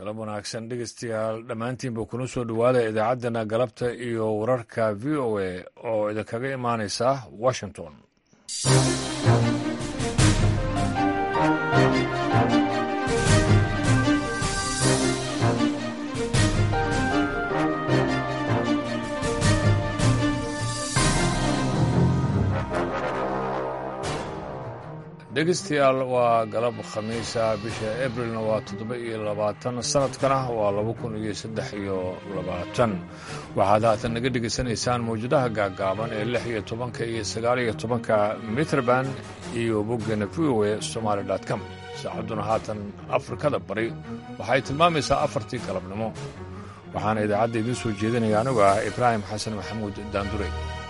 galab wanaagsan dhegeystayaal dhammaantiinba kuna soo dhowaada idaacaddana galabta iyo wararka v o a oo idinkaga imaanaysa washington dhegeystayaal waa galab khamiisa bisha abrilna waa toddoba iyo labaatan sanadkana waa laba kun iyo saddex iyo labaatan waxaad haatan naga dhegaysanaysaan mawjadaha gaagaaban ee lix iyo tobanka iyo sagaal iyo tobanka mitrband iyo boggeena v o a somaali com saacadduna haatan afrikada bari waxay tilmaamaysaa afartii galabnimo waxaana idaacadda idiin soo jeedinaya anigu ah ibraahim xasan maxamuud daandure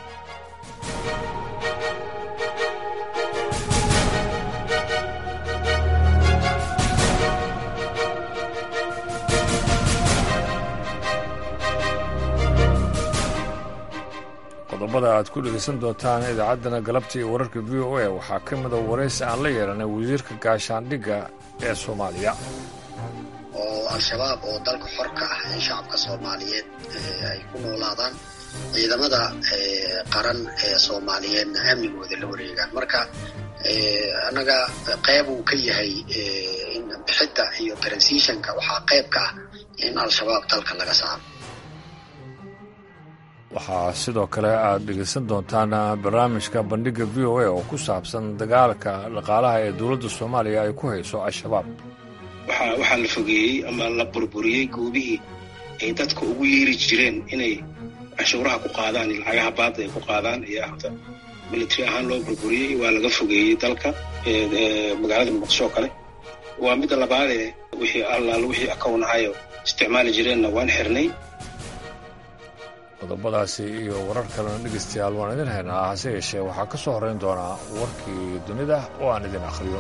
qodobada aad ku dhegaysan doontaan idaacaddana galabta iyo wararka v o a waxaa ka mida waraysi aan la yeelanay wasiirka gaashaandhigga ee soomaaliya oo al-shabaab oo dalka xor ka ah in shacabka soomaaliyeed ay ku noolaadaan ciidamada qaran ee soomaaliyeedna amnigooda la wareegaan marka annaga qayb uu ka yahay bixidda iyo transitionka waxaa qayb ka ah in al-shabaab dalka laga saaro waxaa sidoo kale aad dhegaysan doontaan barnaamijka bandhigga v o a oo ku saabsan dagaalka dhaqaalaha ee dowladda soomaaliya ay ku hayso al-shabaab waxaa la fogeeyey ama la burburiyey goobihii ay dadka ugu yeeri jireen inay canshuuraha ku qaadaan iyo lacagaha baadda ay ku qaadaan iyo ahda military ahaan loo burburiyey waa laga fogeeyey dalka magaalada muqdisho kale waa midda labaadee wixii allaal wixii akownahayo isticmaali jireenna waan xirnay qodobadaasi iyo warar kalena dhegaystayaal waan idin haynaa hase yeeshee waxaa ka soo horrayn doonaa warkii dunida oo aan idin akhriyo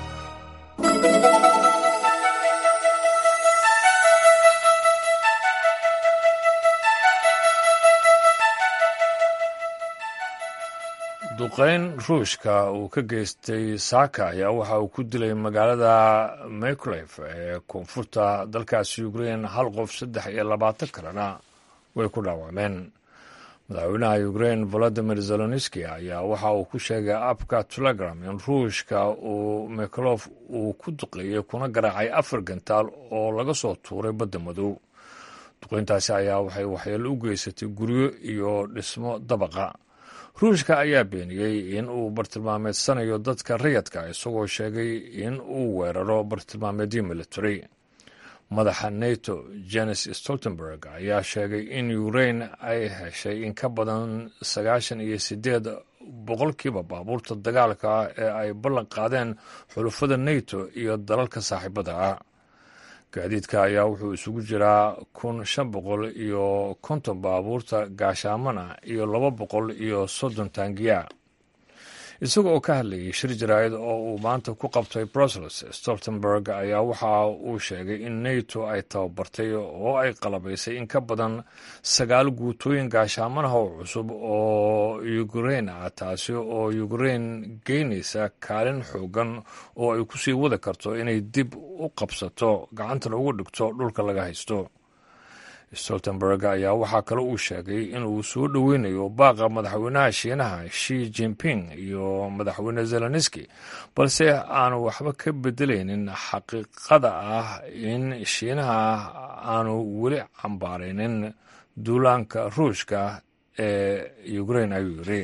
duqayn ruushka uu ka geystay saaka ayaa waxa uu ku dilay magaalada mikolef ee koonfurta dalkaasi ukrein hal qof saddex iyo labaatan kalena way ku dhaawacmeen madaxweynaha ukrein volodimir zeloniski ayaa waxa uu ku sheegay abka telegram in ruushka uu mikolof uu ku duqeeyey kuna garaacay afar gantaal oo laga soo tuuray badda madow duqeyntaasi ayaa waxay waxyeelo u geysatay guryo iyo dhismo dabaqa ruushka ayaa beeniyey in uu bartilmaameedsanayo dadka rayadka isagoo sheegay in uu weeraro bartilmaameedyo military madaxa nato jenes stoltenberg ayaa sheegay in ukrain ay heshay in ka badan sagaashan iyo sideed boqolkiiba baabuurta dagaalka ee ay ballan qaadeen xulufada nato iyo dalalka saaxiibada ah gaadiidka ayaa wuxuu isugu jiraa kun shan boqol iyo konton baabuurta gaashaamana iyo laba boqol iyo soddon taangiya isaga oo ka hadlayay shir jaraa'id oo uu maanta ku qabtay brussels stoltenberg ayaa waxa uu sheegay in nato ay tababartay oo ay qalabaysay in ka badan sagaal guutooyin gaashaamanaha oo cusub oo ukrein ah taasi oo ukrein geynaysa kaalin xoogan oo ay ku sii wadi karto inay dib u qabsato gacantana uga dhigto dhulka laga haysto stoltenberg ayaa waxaa kale uu sheegay inuu soo dhoweynayo baaqa madaxweynaha shiinaha shi jinping iyo madaxweyne zeloniski balse aanu waxba ka bedelaynin xaqiiqada ah in shiinaha aanu weli cambaaraynin duulaanka ruushka ee ukrein ayuu yiri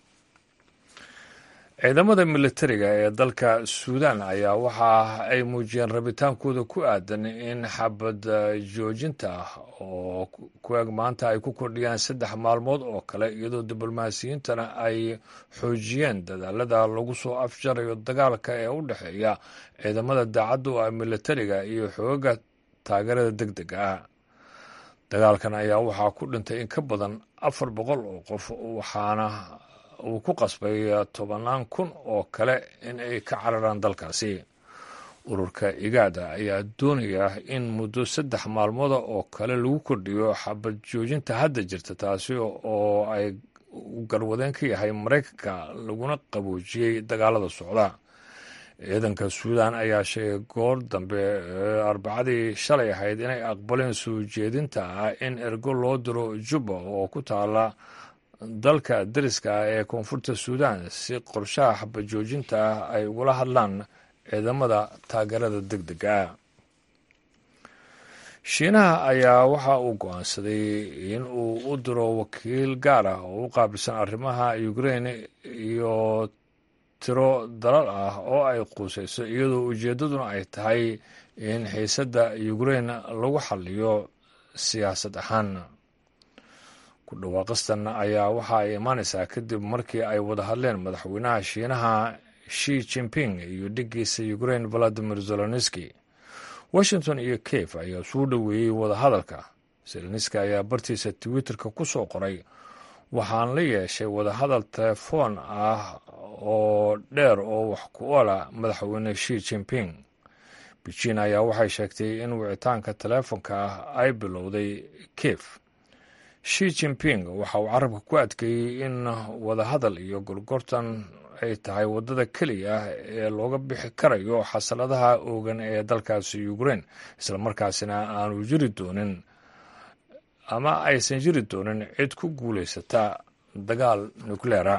ciidamada militariga ee dalka suudan ayaa waxa ay muujiyeen rabitaankooda ku aadan in xabad joojinta oo ku eg maanta ay ku kordhiyaan saddex maalmood oo kale iyadoo diblomaasiyiintana ay xoojiyeen dadaalada lagu soo afjarayo dagaalka ee u dhexeeya ciidamada daacadda u ah militariga iyo xoogaga taageerada deg dega ah dagaalkan ayaa waxaa ku dhintay in ka badan afar boqol oo qof waxaana uu ku qasbay tobannaan kun oo kale in ay ka cararaan dalkaasi ururka igaada ayaa doonaya in muddo saddex maalmooda oo kale lagu kordhiyo xabad joojinta hadda jirta taasi oo ay garwadeen ka yahay maraykanka laguna qaboojiyey dagaalada socda ciidanka suudan ayaa sheegay goor dambe arbacadii shalay ahayd inay aqbaleen soo jeedinta ah in ergo loo diro juba oo ku taala dalka dariska ah ee koonfurta suudan si qorshaha xabajoojinta ah ay ugula hadlaan ciidamada taageerada deg dega ah shiinaha ayaa waxa uu go-aansaday in uu u diro wakiil gaar ah oo u qaabilsan arrimaha ukraine iyo tiro dalal ah oo ay quusayso iyadoo ujeeddaduna ay tahay in xiisadda ukraine lagu xaliyo siyaasad ahaan ku dhawaaqistan ayaa waxa ay imaanaysaa kadib markii ay wada hadleen madaxweynaha shiinaha shi jimping iyo dhigiisa ukraine valadimir zelenski washington iyo kiev ayaa suu dhoweeyey wadahadalka zelenski ayaa bartiisa twitterka ku soo qoray waxaan la yeeshay wadahadal telefoon ah oo dheer oo wax ku ola madaxweyne shi jimping beijin ayaa waxay sheegtay in wicitaanka teleefonka ah ay bilowday kiev shi jimping waxa uu carabka ku adkeeyey in wadahadal iyo gorgortan ay tahay waddada keliya ah ee looga bixi karayo xasaladaha oogan ee dalkaasi ukraine islamarkaasina aanu jiri doonin ama aysan jiri doonin cid ku guulaysata dagaal nukleera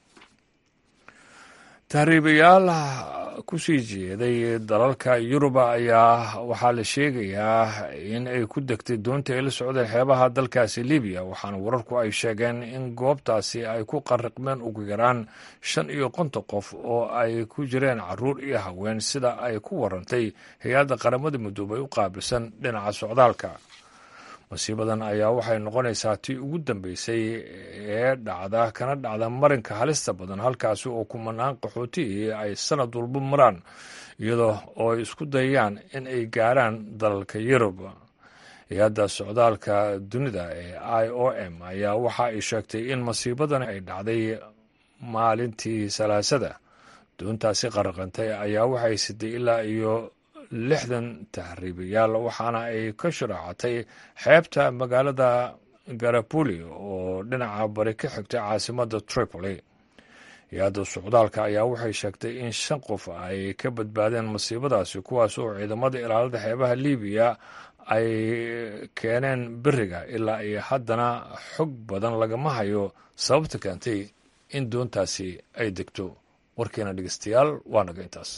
tahriibayaal kusii jeeday dalalka yuruba ayaa waxaa la sheegayaa in ay ku degtay doonta ay la socdeen xeebaha dalkaasi libiya waxaana wararku ay sheegeen in goobtaasi ay ku qariqmeen ugu yaraan shan iyo konton qof oo ay ku jireen caruur iyo haween sida ay ku warantay hay-adda qaramada midoobay u qaabilsan dhinaca socdaalka masiibadan ayaa waxay noqonaysaa tii ugu dambeysay ee dhacda kana dhacda marinka halista badan halkaasi oo kumanaan qaxootihii ay sanad walba maraan iyadoo oo ay isku dayayaan in ay gaaraan dalalka yurub hay-adda socdaalka dunida ee i o m ayaa waxa ay sheegtay in masiibadan ay dhacday maalintii salaasada doontaasi qaraqantay ayaa waxay siday ilaa iyo lixdan tahriibayaal waxaana ay ka sharaacatay xeebta magaalada garapuli oo dhinaca bari ka xigtay caasimadda tripoli hay-adda socdaalka ayaa waxay sheegtay in shan qof ay ka badbaadeen masiibadaasi kuwaas oo ciidamada ilaalada xeebaha libiya ay keeneen beriga ilaa iyo haddana xog badan lagama hayo sababta keentay in doontaasi ay degto warkeena dhegeystayaal waa naga intaas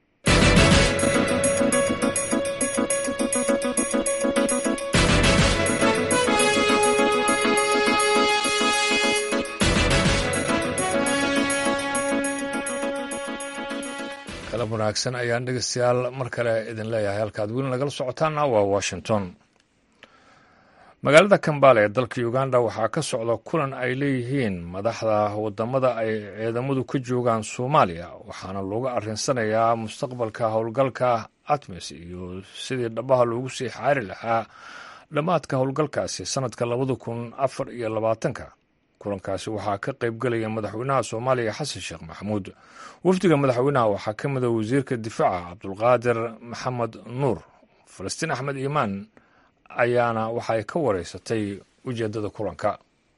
kalab wanaagsan ayaan dhegeystayaal mar kale idin leeyahay halkaad weli nagala socotaana waa washington magaalada kambale ee dalka uganda waxaa ka socda kulan ay leeyihiin madaxda wadamada ay ciidamadu ka joogaan soomaaliya waxaana looga arinsanayaa mustaqbalka howlgalka atmis iyo sidii dhabaha loogu sii xaari lahaa dhammaadka howlgalkaasi sanadka labada kun afar iyo labaatanka kulankaasi waxaa ka qaybgelaya madaxweynaha soomaaliya xasan sheekh maxamuud wafdiga madaxweynaha waxaa ka mida wasiirka difaaca cabdulqaadir maxamed nuur falastiin axmed iimaan ayaana waxay ka wareysatay ujeedada kulanka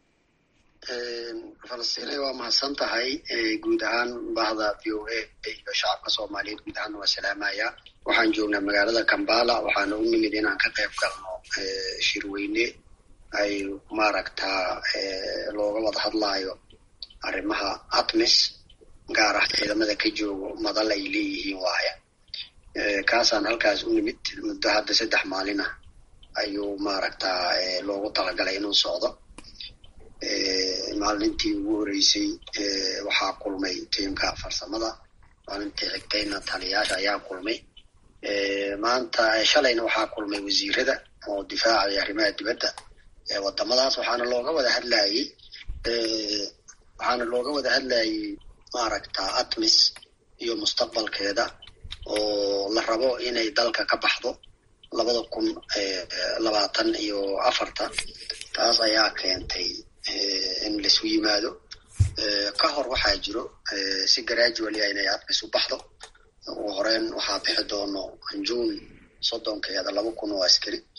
falastiin waa mahadsan tahay guud ahaan bahda v o a iyo shacabka soomaaliyeed guud ahaan waa salaamaya waxaan joognaa magaalada kambala waxaana u nimid inaan ka qayb galno shirweyne ay maaragtaa looga wada hadlaayo arrimaha atmis gaar ah ciidamada ka joogo madal ay leeyihiin waaya kaasaan halkaas u nimid muddo hadda saddex maalin ah ayuu maaragtaa loogu talagalay inuu socdo maalintii ugu horeysay waxaa kulmay tiimka farsamada maalintii xigtayna taliyaasha ayaa kulmay maanta shalayna waxaa kulmay wasiirada oo difaaca iyo arrimaha dibadda wadamadaas waxaana looga wada hadlayey waxaana looga wada hadlayey maaragta atmis iyo mustaqbalkeeda oo la rabo inay dalka ka baxdo labada kun labaatan iyo afarta taas ayaa keentay in laisu yimaado ka hor waxaa jiro si gradually inay atmis u baxdo ugu horeyn waxaa bixi doono juun soddonkeeda laba kun oo askari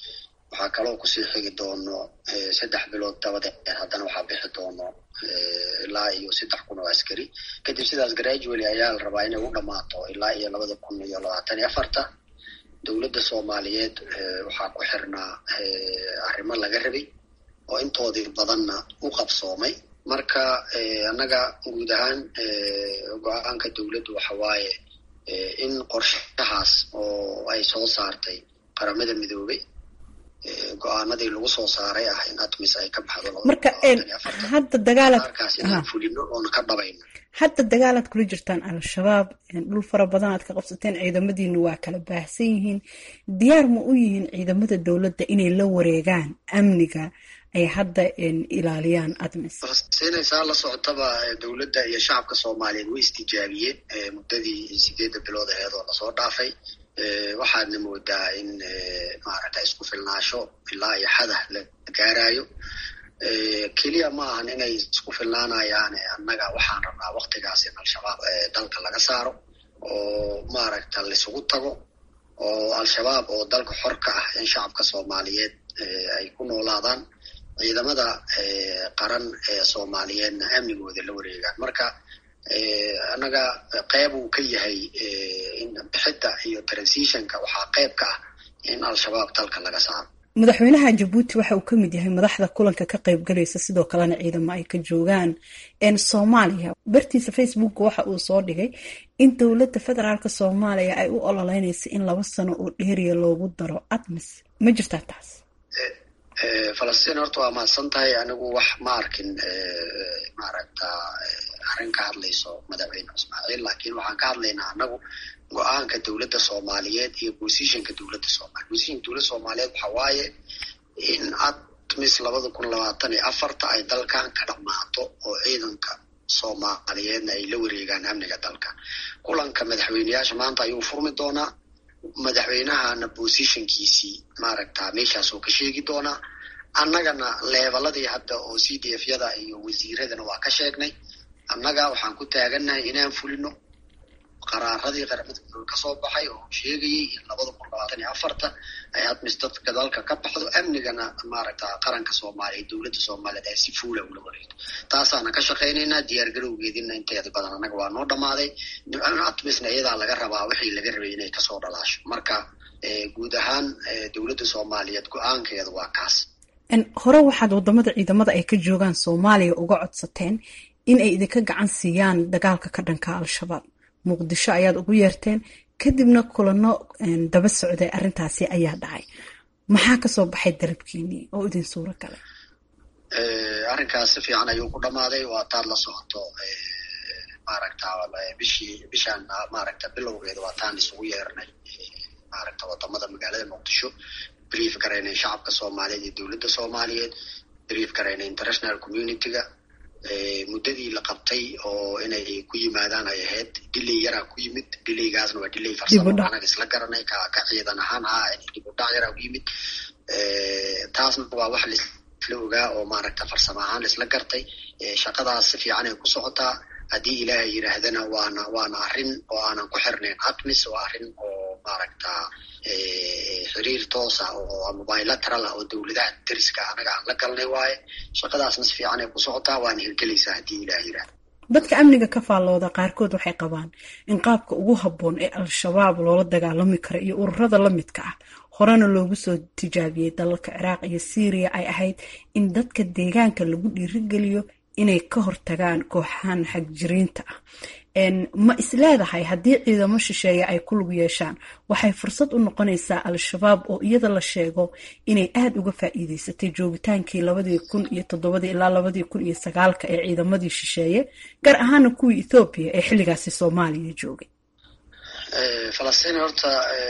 waxaa kaloo kusii xigi doono saddex bilood dabadeed haddana waxaa bixi doono ilaa iyo saddex kun oo askari kadib sidaas gradually ayaa la rabaa inay u dhammaato ilaa iyo labada kun iyo labaatan iyo afarta dowladda soomaaliyeed waxaa ku xirnaa arrimo laga rabay oo intoodii badanna u qabsoomay marka annaga guud ahaan go-aanka dowladdu waxa waaye in qorshahaas oo ay soo saartay qaramada midoobay go-aanadii lagu soo saaray ah in atmis ay ka baxdo marka hadda dagaalaad markaas inaan fulino oona ka dhabayno hadda dagaalaad kula jirtaan al-shabaab dhul fara badan aad ka qabsateen ciidamadiinu waa kala baahsan yihiin diyaar ma u yihiin ciidamada dowladda inay la wareegaan amniga ay hadda ilaaliyaan admis siinaysaa la socotaba dowladda iyo shacabka soomaaliyeed way istijaabiyeen muddadii sideedda bilood aheed oo lasoo dhaafay waxaadna moodaa in maaragta isku filnaasho ilaa iyo xadah la gaarayo keliya ma ahan inay isku filnaanayaan annaga waxaan rabnaa waktigaas in al-shabaab dalka laga saaro oo maaragta laisugu tago oo al-shabaab oo dalka xor ka ah in shacabka soomaaliyeed ay ku noolaadaan ciidamada qaran ee soomaaliyeedna amnigooda la wareegaan marka annaga qeyb uu ka yahay bixidda iyo transitionka waxaa qeyb ka ah in al-shabaab dalka laga saaro madaxweynaha jabuuti waxa uu ka mid yahay madaxda kulanka ka qayb galaysa sidoo kalena ciidamo ay ka joogaan soomaaliya bartiisa facebook waxa uu soo dhigay in dowladda federaalk soomaaliya ay u ololeynaysa in laba sano oo dheeriya loogu daro admis ma jirtaa taas falastiin horta waa mahadsan tahay anigu wax ma arkin maaragta arrin ka hadlayso madaxweyne ismaaciil laakiin waxaan ka hadlaynaa anagu go-aanka dowladda soomaaliyeed iyo positionka dowladda soomaliya positionka dowladda soomaaliyeed waxa waaye in admis labada kun labaatan iyo afarta ay dalkan ka dhammaato oo ciidanka soomaaliyeedna ay la wareegaan amniga dalka kulanka madaxweyneyaasha maanta ayuu furmi doonaa madaxweynahana positionkiisii maaragta meeshaas oo ka sheegi doonaa annagana leebaladii hadda oo c d f yada iyo wasiiradana waa ka sheegnay annaga waxaan ku taagannahay inaan fulino qaraaradii qaramada midoobe kasoo baxay oo sheegayay in labada kun labaatan iyo afarta ay admis dadka dalka ka baxdo amnigana maaragta qaranka soomaaliya dowladda soomaaliyeed ay si fuula ula wareegto taasaana ka shaqaynaynaa diyaargarowgeedina inteeda badan annaga waa noo dhammaaday admisna iyadaa laga rabaa wixii laga rabay inay kasoo dhalaasho marka guud ahaan dowladda soomaaliyeed go-aankeeda waa kaas hore waxaad wadamada ciidamada ay ka joogaan soomaaliya uga codsateen in ay idinka gacan siiyaan dagaalka ka dhanka al-shabaab muqdisho ayaad ugu yeerteen kadibna kulano daba socday arrintaasi ayaa dhacay maxaa kasoo baxay dalabkiinii oo idin suuro galay arrinkaas si fiican ayuu ku dhammaaday waa taad la socoto maaragta bishii bishaan maaragta bilowgeeda waa taan isugu yeernay maaragta wadamada magaalada muqdisho brief garaynay shacabka soomaaliyeed iyo dowladda soomaaliyeed brief garaynay international community-ga muddadii la qabtay oo inay ku yimaadaan ay ahayd dilay yaraa ku yimid dilaygaasna waa dilay farsamo anaga isla garanay ka ka ciidan ahaan ah dib u dhac yaraa ku yimid taasna waa wax laisla ogaa oo maaragta farsamo ahaan laisla gartay shaqadaas si fiican ay ku socotaa haddii ilaahay yidhaahdana waana waana arrin oo aanan ku xirnayn admis waa arrin oo maaragta xiriir toosa oo bilateral ah oo dowladaha dariska anaga aan la galnay waaye shaqadaasna si fiican ay ku socotaa waana hirgelaysaa haddii ilaah yidhahda dadka amniga ka faallooda qaarkood waxay qabaan in qaabka ugu habboon ee al-shabaab loola dagaalami karo iyo ururada la midka ah horena loogu soo tijaabiyey dalalka ciraaq iyo syriya ay ahayd in dadka deegaanka lagu dhiirigeliyo inay ka hortagaan kooxahan xagjiriinta ah ma isleedahay haddii ciidamo shisheeye ay ku lug yeeshaan waxay fursad u noqonaysaa al-shabaab oo iyada la sheego inay aada uga faa'iideysatay joogitaankii labadii kun iyo toddobadii ilaa labadii kun iyo sagaalka ee ciidamadii shisheeye gaar ahaana kuwii ethoobiya ee xilligaasi soomaaliya joogay falastiin horta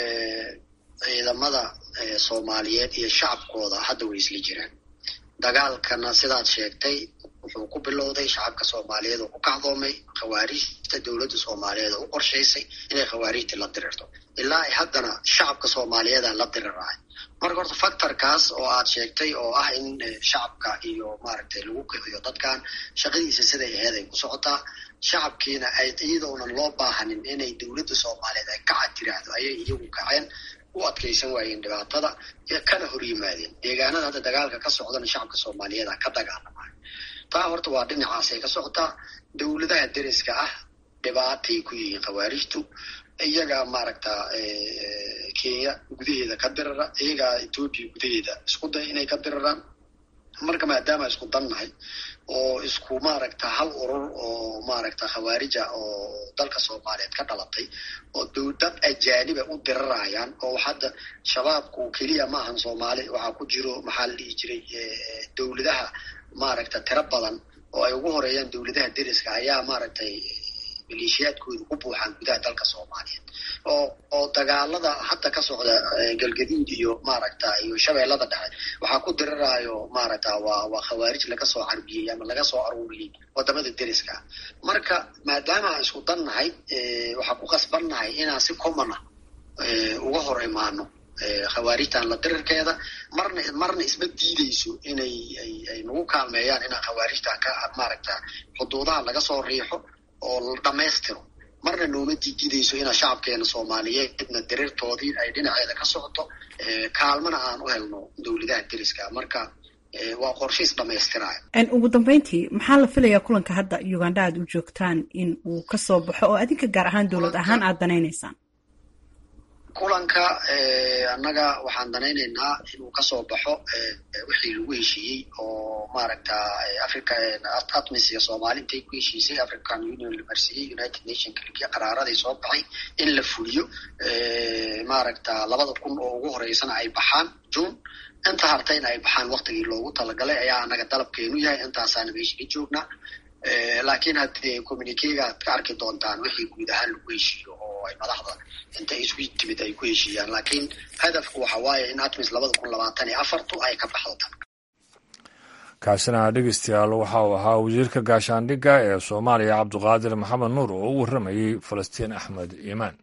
ciidamada soomaaliyeed iyo shacabkooda hadda way isla jiraan dagaalkana sidaad sheegtay wuxuu ku bilowday shacabka soomaaliyeed oo ku kacdoomay khawaarijta dowladda soomaaliyeed oo u qorshaysay inay khawaarijta la dirirto ilaa ay haddana shacabka soomaaliyeeda la dirirahay marka horta factorkaas oo aad sheegtay oo ah in shacabka iyo maaragtay lagu kiciyo dadkan shaqadiisa siday aheyd ay ku socotaa shacabkiina ay iyadoonan loo baahanin inay dowladda soomaaliyeed ay kaca tiraahdo ayay iyagu kaceen u adkaysan waayeen dhibaatada kana hor yimaadeen deegaanada hadda dagaalka ka socdana shacabka soomaaliyeeda ka dagaalamayo taa horta waa dhinacaasay ka socotaa dowladaha deriska ah dhibaatay ku yihiin khawaarijtu iyaga maaragta kenya gudaheeda ka dirara iyagaa etoobiya gudaheeda isku day inay ka diraraan marka maadaama isku dannahay oo isku maaragta hal urur oo maaragta khawaarija oo dalka soomaaliyeed ka dhalatay oo dowdad ajaaniba u dirarayaan oo hadda shabaabku keliya maahan soomaali waxaa ku jiro maxaa la dhihi jiray dowladaha maaragta tiro badan oo ay ugu horeeyaan dowladaha deriska ayaa maaragtay maleeshiyaadkooda ku buuxaan gudaha dalka soomaaliyeed oo oo dagaalada hadda ka socda galgaduud iyo maaragta iyo shabeellada dhexe waxaa ku diriraayo maaragta waa waa khawaarij laga soo carbiyey ama laga soo aruuriyey wadamada deriska marka maadaama aan isku dannahay waxaa ku qasbannahay inaan si common ah uga hor imaano khawaarijtan la dirirkeeda marna marna isma diideyso inay ay ay nagu kaalmeeyaan inaan khawaarijtan ka maaragta xuduudaha laga soo riixo oo la dhammaystiro marna nooma diididayso inaa shacabkeena soomaaliyeedna diriirtoodii ay dhinaceeda ka socoto kaalmana aan u helno dowladaha deriska marka waa qorshiis dhamaystiraayo ugu dambeyntii maxaa la filayaa kulanka hadda uganda aad u joogtaan in uu kasoo baxo oo adinka gaar ahaan dowlad ahaan aada danaynaysaan kulanka annaga waxaan danaynaynaa inuu kasoo baxo wixii lagu heshiiyey oo maaragta africa atmis iyo soomaali intay ku heshiisay african union la marsiiyey united nation kaligiya qaraaradii soo baxay in la fuliyo maaragta labada kun oo ugu horeysana ay baxaan june inta hartayna ay baxaan waktigii loogu talagalay ayaa annaga dalabkeenu yahay intaasaana meesha ka joognaa laakiin haddee communikega ad ka arki doontaan wixii guud ahaan lagu heshiiyo oo ay madaxda inta isu timid ay ku heshiiyaan laakiin hadafku waxa waaye in atmis labada kun labaatan iyo afartu ay ka baxdo tan kaasina dhegeystayaal waxa uu ahaa wasiirka gaashaandhigga ee soomaaliya cabduqaadir maxamed nuur oo u warramayey falastiin axmed iimaan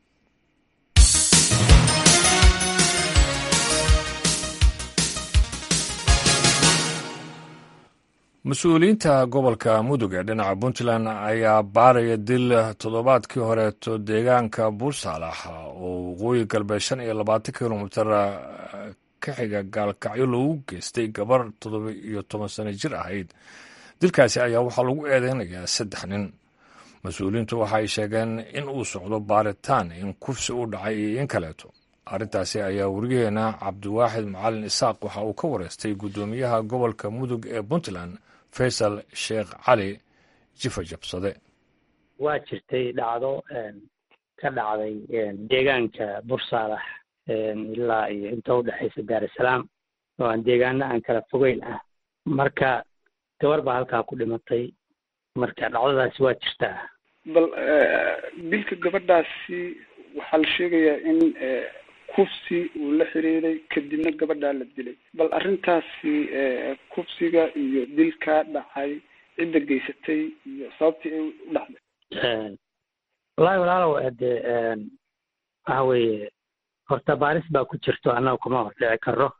mas-uuliyiinta gobolka mudug ee dhinaca puntland ayaa baaraya dil toddobaadkii horeeto deegaanka buursaalax oo waqooyi galbeed shan iyo labaatan kilomitar ka xiga gaalkacyo loogu geystay gabar toddoba iyo toban sano jir ahayd dilkaasi ayaa waxaa lagu eedeynayaa saddex nin mas-uuliyiintu waxaay sheegeen in uu socdo baaritaan in kufsi u dhacay iyo in kaleeto arrintaasi ayaa weriyaheena cabdiwaaxid macalin isaaq waxa uu ka wareystay guddoomiyaha gobolka mudug ee puntland faysal sheekh cali jifa jabsade waa jirtay dhacdo ka dhacday deegaanka bursaalax ilaa iyo inta udhexaysa daarusalaam oo aan deegaano aan kala fogeyn ah marka gabar baa halkaa ku dhimatay marka dhacdadaasi waa jirtaa bal dilka gabadhaasi waxaa la sheegayaa in kufsi uu la xiriiray kadibna gabadhaa la dilay bal arrintaasi kufsiga iyo dilkaa dhacay cidda geysatay iyo sababtii ay u dhacday wallaahi walaalow de waxa weeye horta baaris baa ku jirto annaga kuma hor dhici karo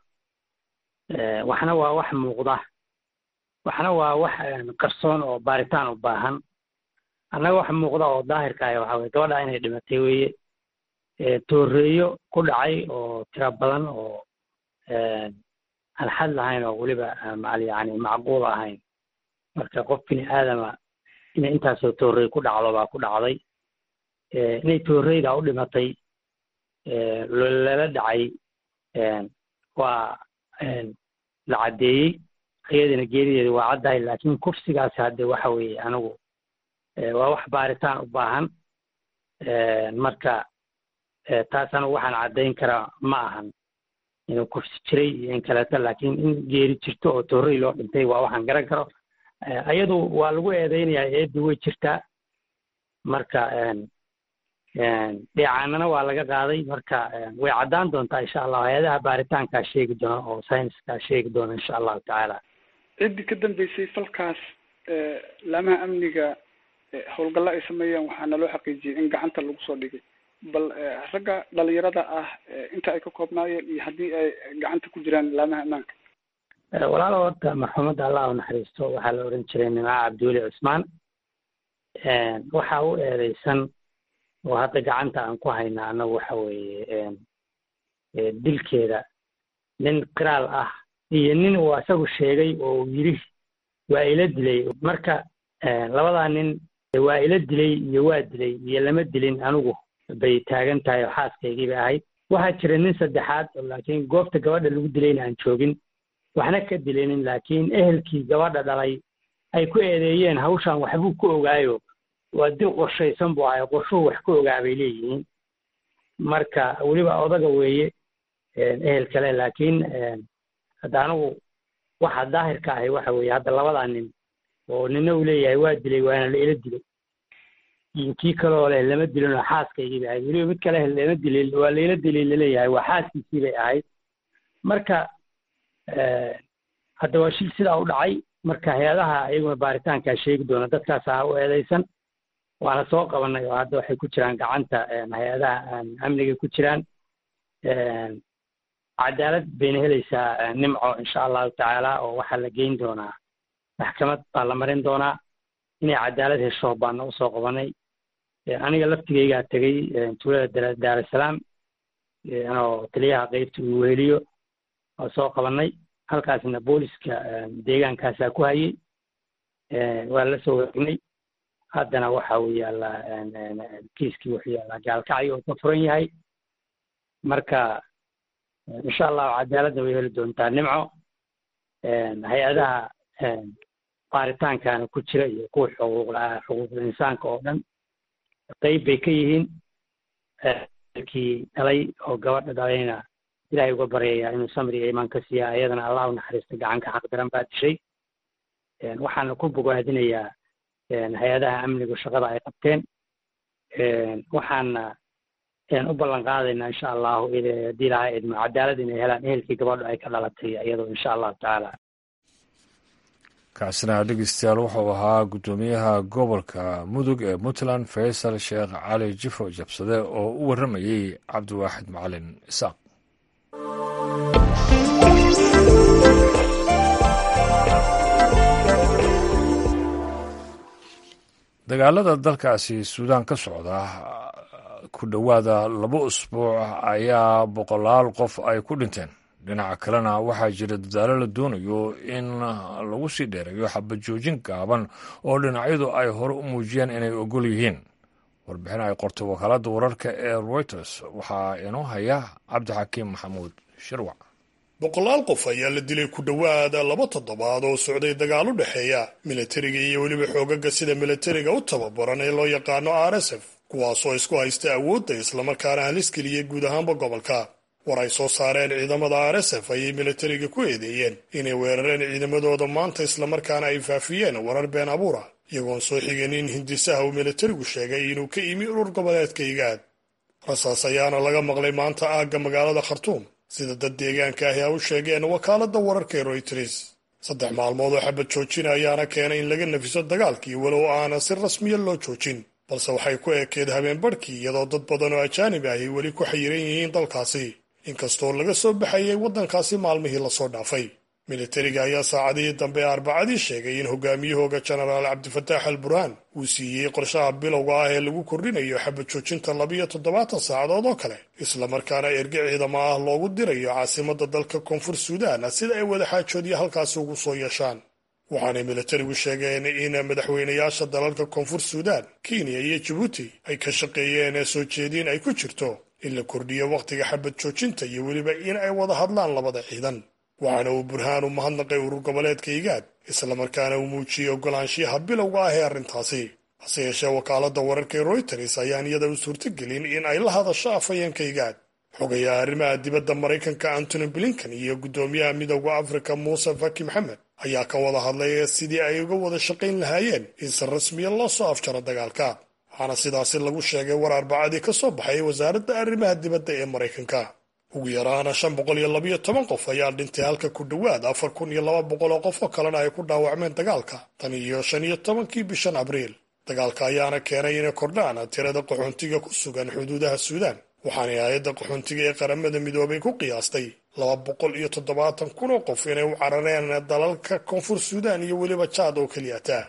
waxna waa wax muuqda waxna waa wax qarsoon oo baaritaan u baahan annaga wax muuqda oo daahirka ah waxa weye gabadha inay dhimatay weeye tooreeyo ku dhacay oo tiro badan oo aan xad lahayn oo weliba mal yani macquul ahayn marka qof bini aadama inay intaasoo tooreey ku dhacdo baa ku dhacday inay tooreyda u dhimatay lala dhacay waa la caddeeyey iyadina geerideeda waa caddahay laakiin kufsigaasi hadde waxa weeye anigu waa wax baaritaan u baahan marka taas anigu waxaan caddayn karaa ma ahan inuu kufsi jiray iyo in kaleeto laakiin in geeri jirto oo toorey loo dhintay waa waxaan garan karo iyadu waa lagu eedeynayaa eeddu way jirtaa marka dheecaanana waa laga qaaday marka way caddaan doontaa insha allah hay-adaha baaritaankaa sheegi doona oo sayniskaa sheegi doona insha allahu tacaala ciddii ka dambeysay falkaas laamaha amniga howlgalla ay sameeyeen waxaana loo xaqiijiyey in gacanta lagu soo dhigay bal ragga dhalinyarada ah inta ay ka koobnaayeen iyo haddii ay gacanta ku jiraan laamaha ammaanka walaalo horta marxuumadda allah u naxariisto waxaa la oran jiray nimca cabdiweli cusmaan waxa u eedeysan oo hadda gacanta aan ku haynaa annagu waxa weeye dilkeeda nin qiraal ah iyo nin uu asagu sheegay oo uu yidhi waa ila dilay marka labadaa nin waa ila dilay iyo waa dilay iyo lama dilin anigu bay taagan tahay oo xaaskaygii bay ahayd waxaa jira nin saddexaad oo laakiin goobta gabadha lagu dilayna aan joogin waxna ka dilinin laakiin ehelkii gabadha dhalay ay ku eedeeyeen hawshan waxbuu ku ogaayo waa dil qorshaysan buu ahay qorshuhu wax ku ogaa bay leeyihiin marka weliba odaga weeye ehel kale laakiin hadda anigu waxa daahirka ahi waxa weeye hadda labadaa nin oo nina uu leeyahay waa dilay waana la ila dilay iyo kii kaloo leh lama dilin oo xaaskaygii bay ahayd weliba mid kale lama dilin waa layla dilay laleeyahay waa xaaskiisii bay ahayd marka hadda waa shil sidaa u dhacay marka hay-adaha iyaguna baaritaankaa sheegi doona dadkaasaa u eedaysan waana soo qabanay oo hadda waxay ku jiraan gacanta hay-adaha amniga ku jiraan cadaalad bayna helaysaa nimco insha allahu tacaala oo waxaa la geyn doonaa maxkamad baa la marin doonaa inay cadaalad hesho baana usoo qabanay aniga laftigaygaa tegey tuulada daarusalaam anoo taliyaha qeybta uu weheliyo oo soo qabanay halkaasna booliska deegaankaasaa ku hayay waa la soo waregnay haddana waxa uu yaallaa kiiskii wuxuu yaallaa gaalkacyo oo ka furan yahay marka insha allahu cadaaladda way heli doontaa nimco hay-adaha baaritaankana ku jira iyo kuwa xuquuq xuquuqul insaanka oo dhan qeyb bay ka yihiin kii dhalay oo gabadha dhalayna ilahay uga baryayaa inuu samri iyo imaan ka siiya ayadana allah u naxariista gacanka xaq daran baa dishay waxaana ku bogaadinayaa hay-adaha amnigu shaqada ay qabteen waxaana u ballan qaadaynaa insha allahu haddii ilahay idmo cadaalad inay helaan ehelkii gabadho ay ka dhalatay iyadoo insha allahu tacaala kaasina dhegeystayaal wuxuu ahaa guddoomiyaha gobolka mudug ee puntland faysal sheekh cali jifo jabsade oo u warramayey cabdiwaaxid macalin isaaq dagaalada dalkaasi suudaan ka socda ku dhowaada laba usbuuc ayaa boqolaal qof ay ku dhinteen dhinaca kalena waxaa jira dadaalo la doonayo in lagu sii dheereeyo xabajoojin gaaban oo dhinacyadu ay hore u muujiyeen inay ogol yihiin warbixin ay qortay wakaaladda wararka ee reuters waxaa inoo haya cabdixakiim maxamuud shirwac boqolaal qof ayaa la dilay ku dhowaada laba toddobaad oo socday dagaal u dhexeeya milatariga iyo weliba xoogaga sida milatariga u tababaran ee loo yaqaano r s f kuwaasoo isku haysta awoodda islamarkaana halis geliyey guud ahaanba gobolka war ay soo saareen ciidamada r s f ayay milatariga ku eedeeyeen inay weerareen ciidamadooda maanta islamarkaana ay faafiyeen warar been abuura iyagoon soo xigeen in hindisaha uu milatarigu sheegay inuu ka imi urur goboleedka igaad rasaas ayaana laga maqlay maanta aagga magaalada khartuum sida dad deegaanka ahi a u sheegeen wakaaladda wararka ee royters saddex maalmood oo xabad joojina ayaana keenay in laga nafiso dagaalkii walow aana si rasmiya loo joojin balse waxay ku ekeed habeen barhkii iyadoo dad badan oo ajaanib ahi weli ku xayiran yihiin dalkaasi inkastoo laga soo baxayay waddankaasi maalmihii lasoo dhaafay militariga ayaa saacadihii dambe arbacadii sheegay in hogaamiyahooga jenaraal cabdifataax al burhaan uu siiyey qorshaha bilowga ah ee lagu kordhinayo xabad joojinta labiyo toddobaatan saacadood oo kale islamarkaana erge ciidamo ah loogu dirayo caasimadda dalka koonfur suudaan sida ay wadaxaajoodya halkaasi ugu soo yeeshaan waxaanay militarigu sheegeen in madaxweynayaasha dalalka koonfur suudaan kenya iyo jabuuti ay ka shaqeeyeen soo jeediin ay ku jirto in la kordhiyo wakhtiga xabad joojinta iyo weliba in ay wada hadlaan labada ciidan waxaana uu burhaan u mahadnaqay urur goboleedka igaad islamarkaana uu muujiyey ogolaanshiyaha bilowga ah ee arrintaasi hase yeeshee wakaaladda wararka ee royters ayaan iyada u suurtagelin in ay la hadasho afhayeenka igaad xogayaha arrimaha dibadda maraykanka antony blinkan iyo guddoomiyaha midowda afrika muuse faki maxamed ayaa ka wada hadlay sidii ay uga wada shaqayn lahaayeen in si rasmiya loo soo afjaro dagaalka waxaana sidaasi lagu sheegay war arbacadii ka soo baxay wasaaradda arrimaha dibadda ee maraykanka ugu yaraana shan boqol iyo labayo toban qof ayaa dhintay halka ku dhowaad afar kun iyo laba boqol oo qof oo kalena ay ku dhaawacmeen dagaalka tan iyo shan iyo tobankii bishan abriil dagaalka ayaana keenay inay kordhaan tirada qaxoontiga ku sugan xuduudaha suudaan waxaanay hay-adda qaxoontiga ee qaramada midoobay ku qiyaastay laba boqol iyo toddobaatan kun oo qof inay u carareen dalalka koonfur suudaan iyo weliba jaad oo keliyata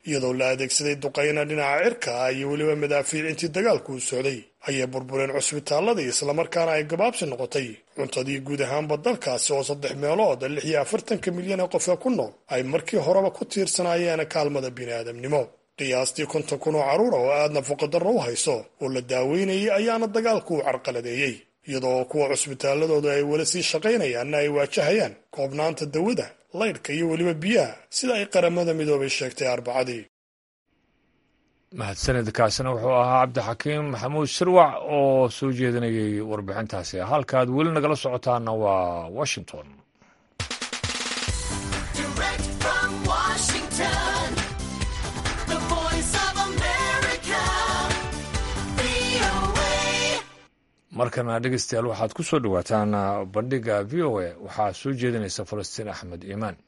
iyadoo la adeegsaday duqayna dhinaca cirka ah iyo weliba madaafiic intii dagaalku u socday ayay burbureen cusbitaaladii islamarkaana ay gabaabsi noqotay cuntadii guud ahaanba dalkaasi oo saddex meelood lix iyo afartanka milyan ee qof ee ku nool ay markii horeba ku tiirsanaayeen kaalmada bini'aadamnimo qiyaastii konton kun oo carruura oo aad nafaqadarro u hayso oo la daaweynayay ayaana dagaalku u carqaladeeyey iyadoo kuwa cusbitaaladooda ay weli sii shaqaynayaanna ay waajahayaan koobnaanta dawada laydhka iyo weliba biyaha sida ay qaramada midoobay sheegtay arbacadii mahadsanidkaasina wuxuu ahaa cabdixakiim maxamuud shirwac oo soo jeedinayay warbixintaasi halkaad weli nagala socotaana waa washington markana dhegeystayaal waxaad ku soo dhowaataan bandhiga v o a waxaa soo jeedinaysa falastiin axmed iimaan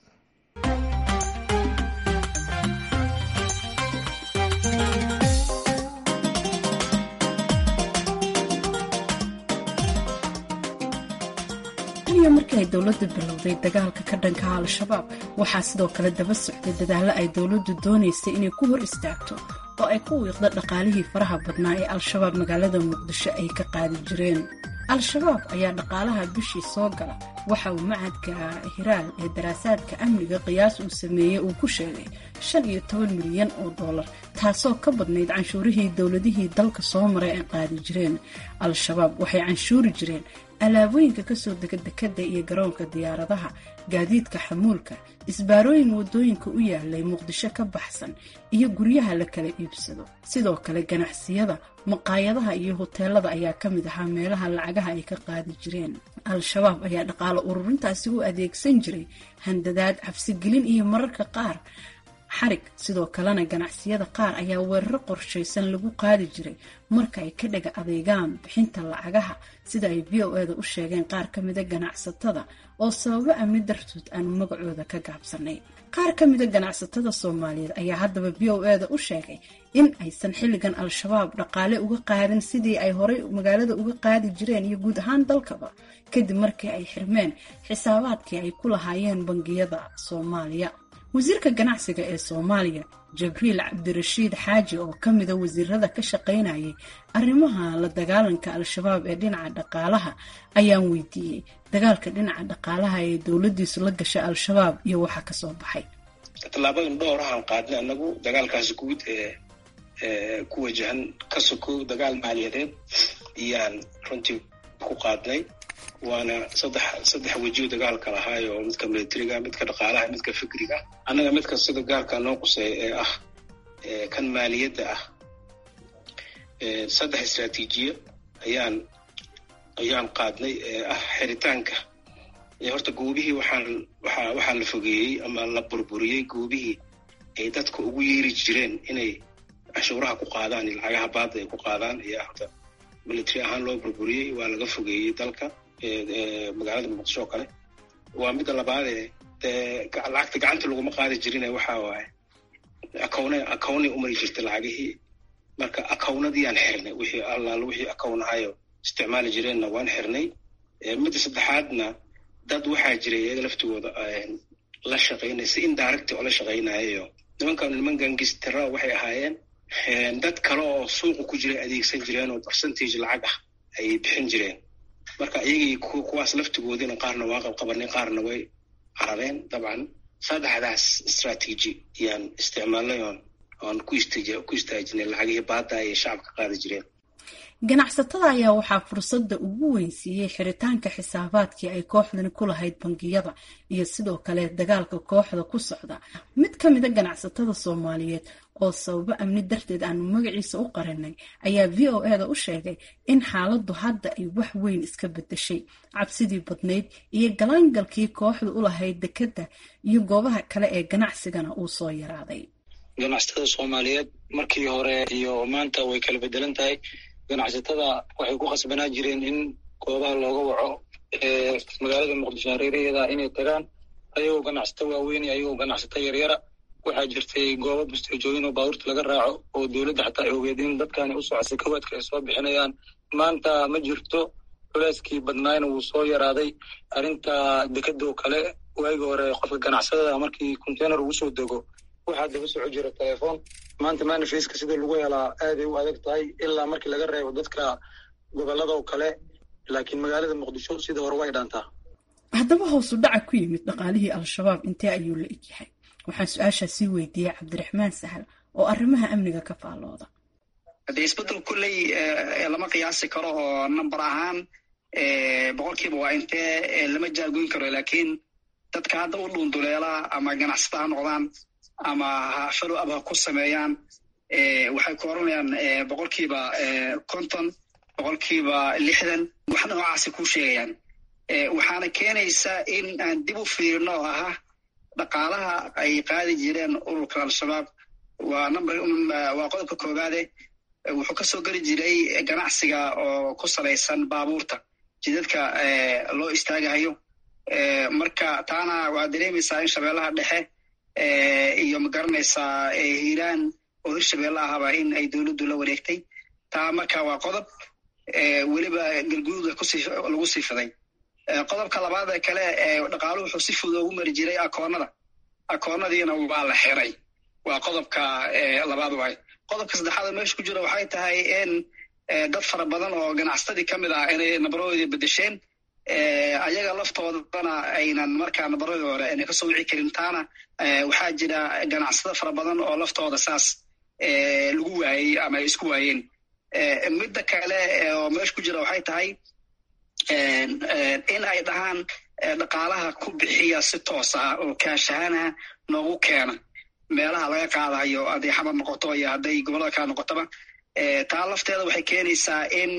iyo markii ay dowladdu bilowday dagaalka ka dhanka al-shabaab waxaa sidoo kale daba socday dadaallo ay dowladdu doonaysay inay ku hor istaagto oo ay ku wiiqda dhaqaalihii faraha badnaa ee al-shabaab magaalada muqdisho ay ka qaadi jireen al-shabaab ayaa dhaqaalaha bishii soo gala waxa uu macadka hiraal ee daraasaadka amniga qiyaas uu sameeyey uu ku sheegay shan iyo toban milyan oo dollar taasoo ka badnayd canshuurihii dowladihii dalka soo maray ay qaadi jireen al-shabaab waxay canshuuri jireen alaabooyinka kasoo dega dekadda iyo garoonka diyaaradaha gaadiidka xamuulka isbaarooyin wadooyinka u yaalay muqdisho ka baxsan iyo guryaha la kala iibsado sidoo kale ganacsiyada maqaayadaha iyo hoteelada ayaa ka mid ahaa meelaha lacagaha ay ka qaadi jireen al-shabaab ayaa dhaqaalo ururintaasi u adeegsan jiray handadaad cabsigelin iyo mararka qaar xarig sidoo kalena ganacsiyada qaar ayaa weeraro qorshaysan lagu qaadi jiray marka ay ka dhaga adeegaan bixinta lacagaha sida ay v o eda u sheegeen qaar ka mida ganacsatada oo sababo amni dartood aanu magacooda ka gaabsanay qaar ka mida ganacsatada soomaaliyeed ayaa haddaba v o eda u sheegay in aysan xilligan al-shabaab dhaqaale uga qaadin sidii ay horay magaalada uga qaadi jireen iyo guud ahaan dalkaba kadib markii ay xirmeen xisaabaadkii ay ku lahaayeen bangiyada soomaaliya wasiirka ganacsiga ee soomaaliya jabriil cabdirashiid xaaji oo ka mida wasiirada ka shaqaynayay arrimaha la dagaalanka al-shabaab ee dhinaca dhaqaalaha ayaan weydiiyey dagaalka dhinaca dhaqaalaha ee dowladiisu la gashay al-shabaab iyo waxa kasoo baxay tallaabadan dhowrahaan qaadnay anagu dagaalkaasi guud ee ku wajahan ka sokow dagaal maaliyadeed iyaan runtii ku qaadnay waana saddex saddex wejiyo dagaalka lahaay oo midka militariga midka dhaqaalaha midka fikriga annaga midka sida gaarka noo quseeya ee ah kan maaliyadda ah saddex istraatiijiya ayaan ayaan qaadnay ee ah xiritaanka horta goobihii waxaan waxaa waxaa la fogeeyey ama la burburiyey goobihii ay dadka ugu yeeri jireen inay canshuuraha ku qaadaan iyo lacagaha baadda ay ku qaadaan ayaa horta military ahaan loo burburiyey waa laga fogeeyey dalka magaalada muqdisho oo kale waa midda labaadee dee lacagta gacanta laguma qaadi jirine waxa waaye akawne akawnay umari jirtay lacagihii marka akawnadiyaan xirnay wixii allaal wixii akawnahayo isticmaali jireenna waan xirnay midda saddexaadna dad waxaa jiray iyaga laftigooda la shaqaynaya si indirect oo la shaqaynayayo nimankan niman gangistara waxay ahaayeen dad kale oo suuqa ku jiray adeegsan jireen oo percentage lacag ah ayay bixin jireen marka iyagii kuwaas laftigoodina qaarna waa qabqabanay qaarna way carareen dabcan saddexdaas strategy ayaan isticmaalnay oon oon ku ku istaajinay lacagihii baadda ayay shacabka qaadi jireen ganacsatada ayaa waxaa fursadda ugu weyn siiyey xiritaanka xisaabaadkii ay kooxdani ku lahayd bangiyada iyo sidoo kale dagaalka kooxda ku socda mid ka mida ganacsatada soomaaliyeed oo sababo amni darteed aanu magaciisa u qarinay ayaa v o eda u sheegay in xaaladdu hadda ay wax weyn iska bedeshay cabsidii badnayd iyo galaangalkii kooxda u lahayd dekedda iyo goobaha kale ee ganacsigana uu soo yaraaday ganacsatada soomaaliyeed markii hore iyo maanta way kala bedelan tahay ganacsatada waxay ku khasbanaa jireen in goobaha looga waco magaalada muqdisho hareeraheeda inay tagaan ayagoo ganacsato waaweyn ayagoo ganacsato yaryara waxaa jirtay goobo busteejooyin oo baabuurta laga raaco oo dowladda xataa ay ogeed in dadkani u socosay kawaadka ay soo bixinayaan maanta ma jirto culeyskii badnaayna wuu soo yaraaday arrinta dekadoo kale waagii hore qofka ganacsadada markii container ugu soo dego waxaa daba soco jira telefoon maanta manifeska sida lagu helaa aaday u adag tahay ilaa markii laga reebo dadka gobolada oo kale laakiin magaalada muqdisho sida hore way dhaantaa haddaba hoosu dhaca ku yimid dhaqaalihii al-shabaab intee ayuu la egyahay waxaan su-aashaa sii weydiiyey cabdiraxmaan sahal oo arrimaha amniga ka faallooda haddee isbeddel kulley lama qiyaasi karo oo number ahaan boqolkiiba waa intee lama jaagoyn karo laakiin dadka hadda u dhuunduleela ama ganacsata ha noqdaan ama follow up ha ku sameeyaan waxay ku oranayaan boqolkiiba konton boqolkiiba lixdan wax noocaasi ku sheegayaan waxaana keenaysa in aan dib u fiirino oo aha dhaqaalaha ay qaadi jireen ururka al-shabaab waa number waa qodobka koowaade wuxuu ka soo geli jiray ganacsiga oo ku salaysan baabuurta jidadka loo istaagahayo marka taana waa dareemaysaa in shabeellaha dhexe iyo magaranaysaa hiiraan oo hirshabeelle ahaba in ay dowladdu la wareegtay taa marka waa qodob weliba galgududa lagu sii fiday qodobka labaad ee kale dhaqaaluhu wuxuu si fudud ugu mari jiray akoonada akoonadiina waa la xiray waa qodobka labaad waay qodobka saddexaad meesha ku jira waxay tahay in dad fara badan oo ganacsatadii ka mid ah inay nabaroodii bedesheen ayaga laftoodana aynan markaa nabaradii hore ayna kasoo wici karin taana waxaa jira ganacsada fara badan oo laftooda saas lagu waayey ama ay isku waayeen midda kale oo meesha ku jira waxay tahay in ay dhahaan dhaqaalaha ku bixiya si toos ah oo kaashahana noogu keena meelaha laga qaadayo hadday xamar noqoto iyo hadday gobollada kale noqotoba taa lafteeda waxay keenaysaa in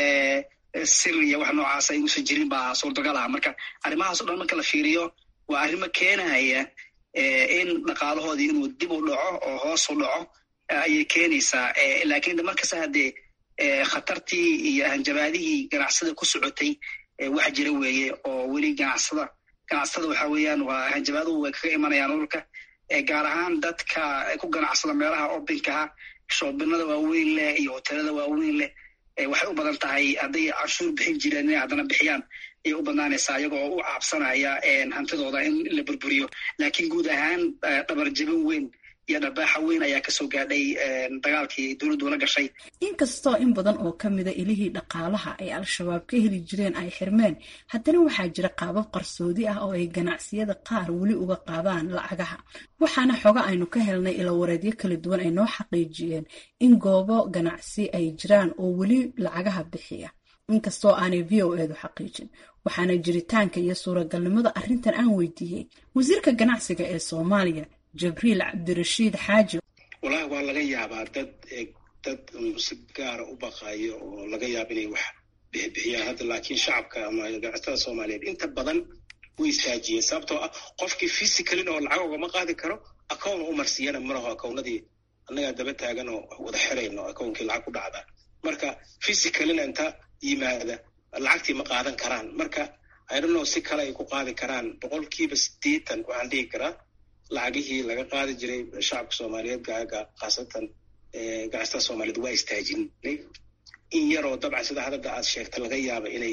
sir iyo wax noocaas ay usan jirin baa suurtagal ah marka arrimahaas o dhan marka la fiiriyo waa arrimo keenaya in dhaqaalahoodii inuu dib u dhaco oo hoos u dhaco ayay keenaysaa laakiin markasta haddee khatartii iyo hanjabaadihii ganacsada ku socotay wax jira weeye oo weli ganacsada ganacsatada waxa weeyaan waa hanjabaaduhu way kaga imanayaan ururka gaar ahaan dadka ku ganacsada meelaha obinkaha shoobinada waaweyn leh iyo hotelada waaweyn leh waxay u badan tahay hadday canshuur bixin jireen inay haddana bixiyaan ayay u badnaanaysaa iyagoo u caabsanaya hantidooda in la burburiyo laakiin guud ahaan dhabarjabin weyn iyo dharbaaxa weyn ayaa kasoo gaadhay dagaalkii dowladdu la gashay inkastoo in badan oo ka mida ilihii dhaqaalaha ay al-shabaab ka heli jireen ay xirmeen haddana waxaa jira qaabab qarsoodi ah oo ay ganacsiyada qaar weli uga qaadaan lacagaha waxaana xoga aynu ka helnay ilawareedyo kala duwan ay noo xaqiijiyeen in goobo ganacsi ay jiraan oo weli lacagaha bixiya inkastoo aanay v o eedu xaqiijin waxaana jiritaanka iyo suuragalnimada arrintan aan weydiiyey wasiirka ganacsiga ee soomaaliya jabriil cabdirashiid xaaji walahi waa laga yaabaa dad dad si gaara u baqayo oo laga yaaba inay wax bixbixiyaan hadda laakiin shacabka ama ganacsatada soomaaliyeed inta badan way istaajiyeen sababtoo ah qofkii physicalin oo lacag ugama qaadi karo account u marsiyana malaho accownadii annagaa daba taagan oo wada xirayno accounkii lacag ku dhacda marka physicalina inta yimaada lacagtii ma qaadan karaan marka idonno si kale ay ku qaadi karaan boqolkiiba siddeetan waxaan dhihi karaa lacagihii laga qaadi jiray shacabka soomaaliyeed khaasatan ganacsatada soomaaliyeed waa istaajinay in yaroo dabcan sida hadada aad sheegta laga yaaba inay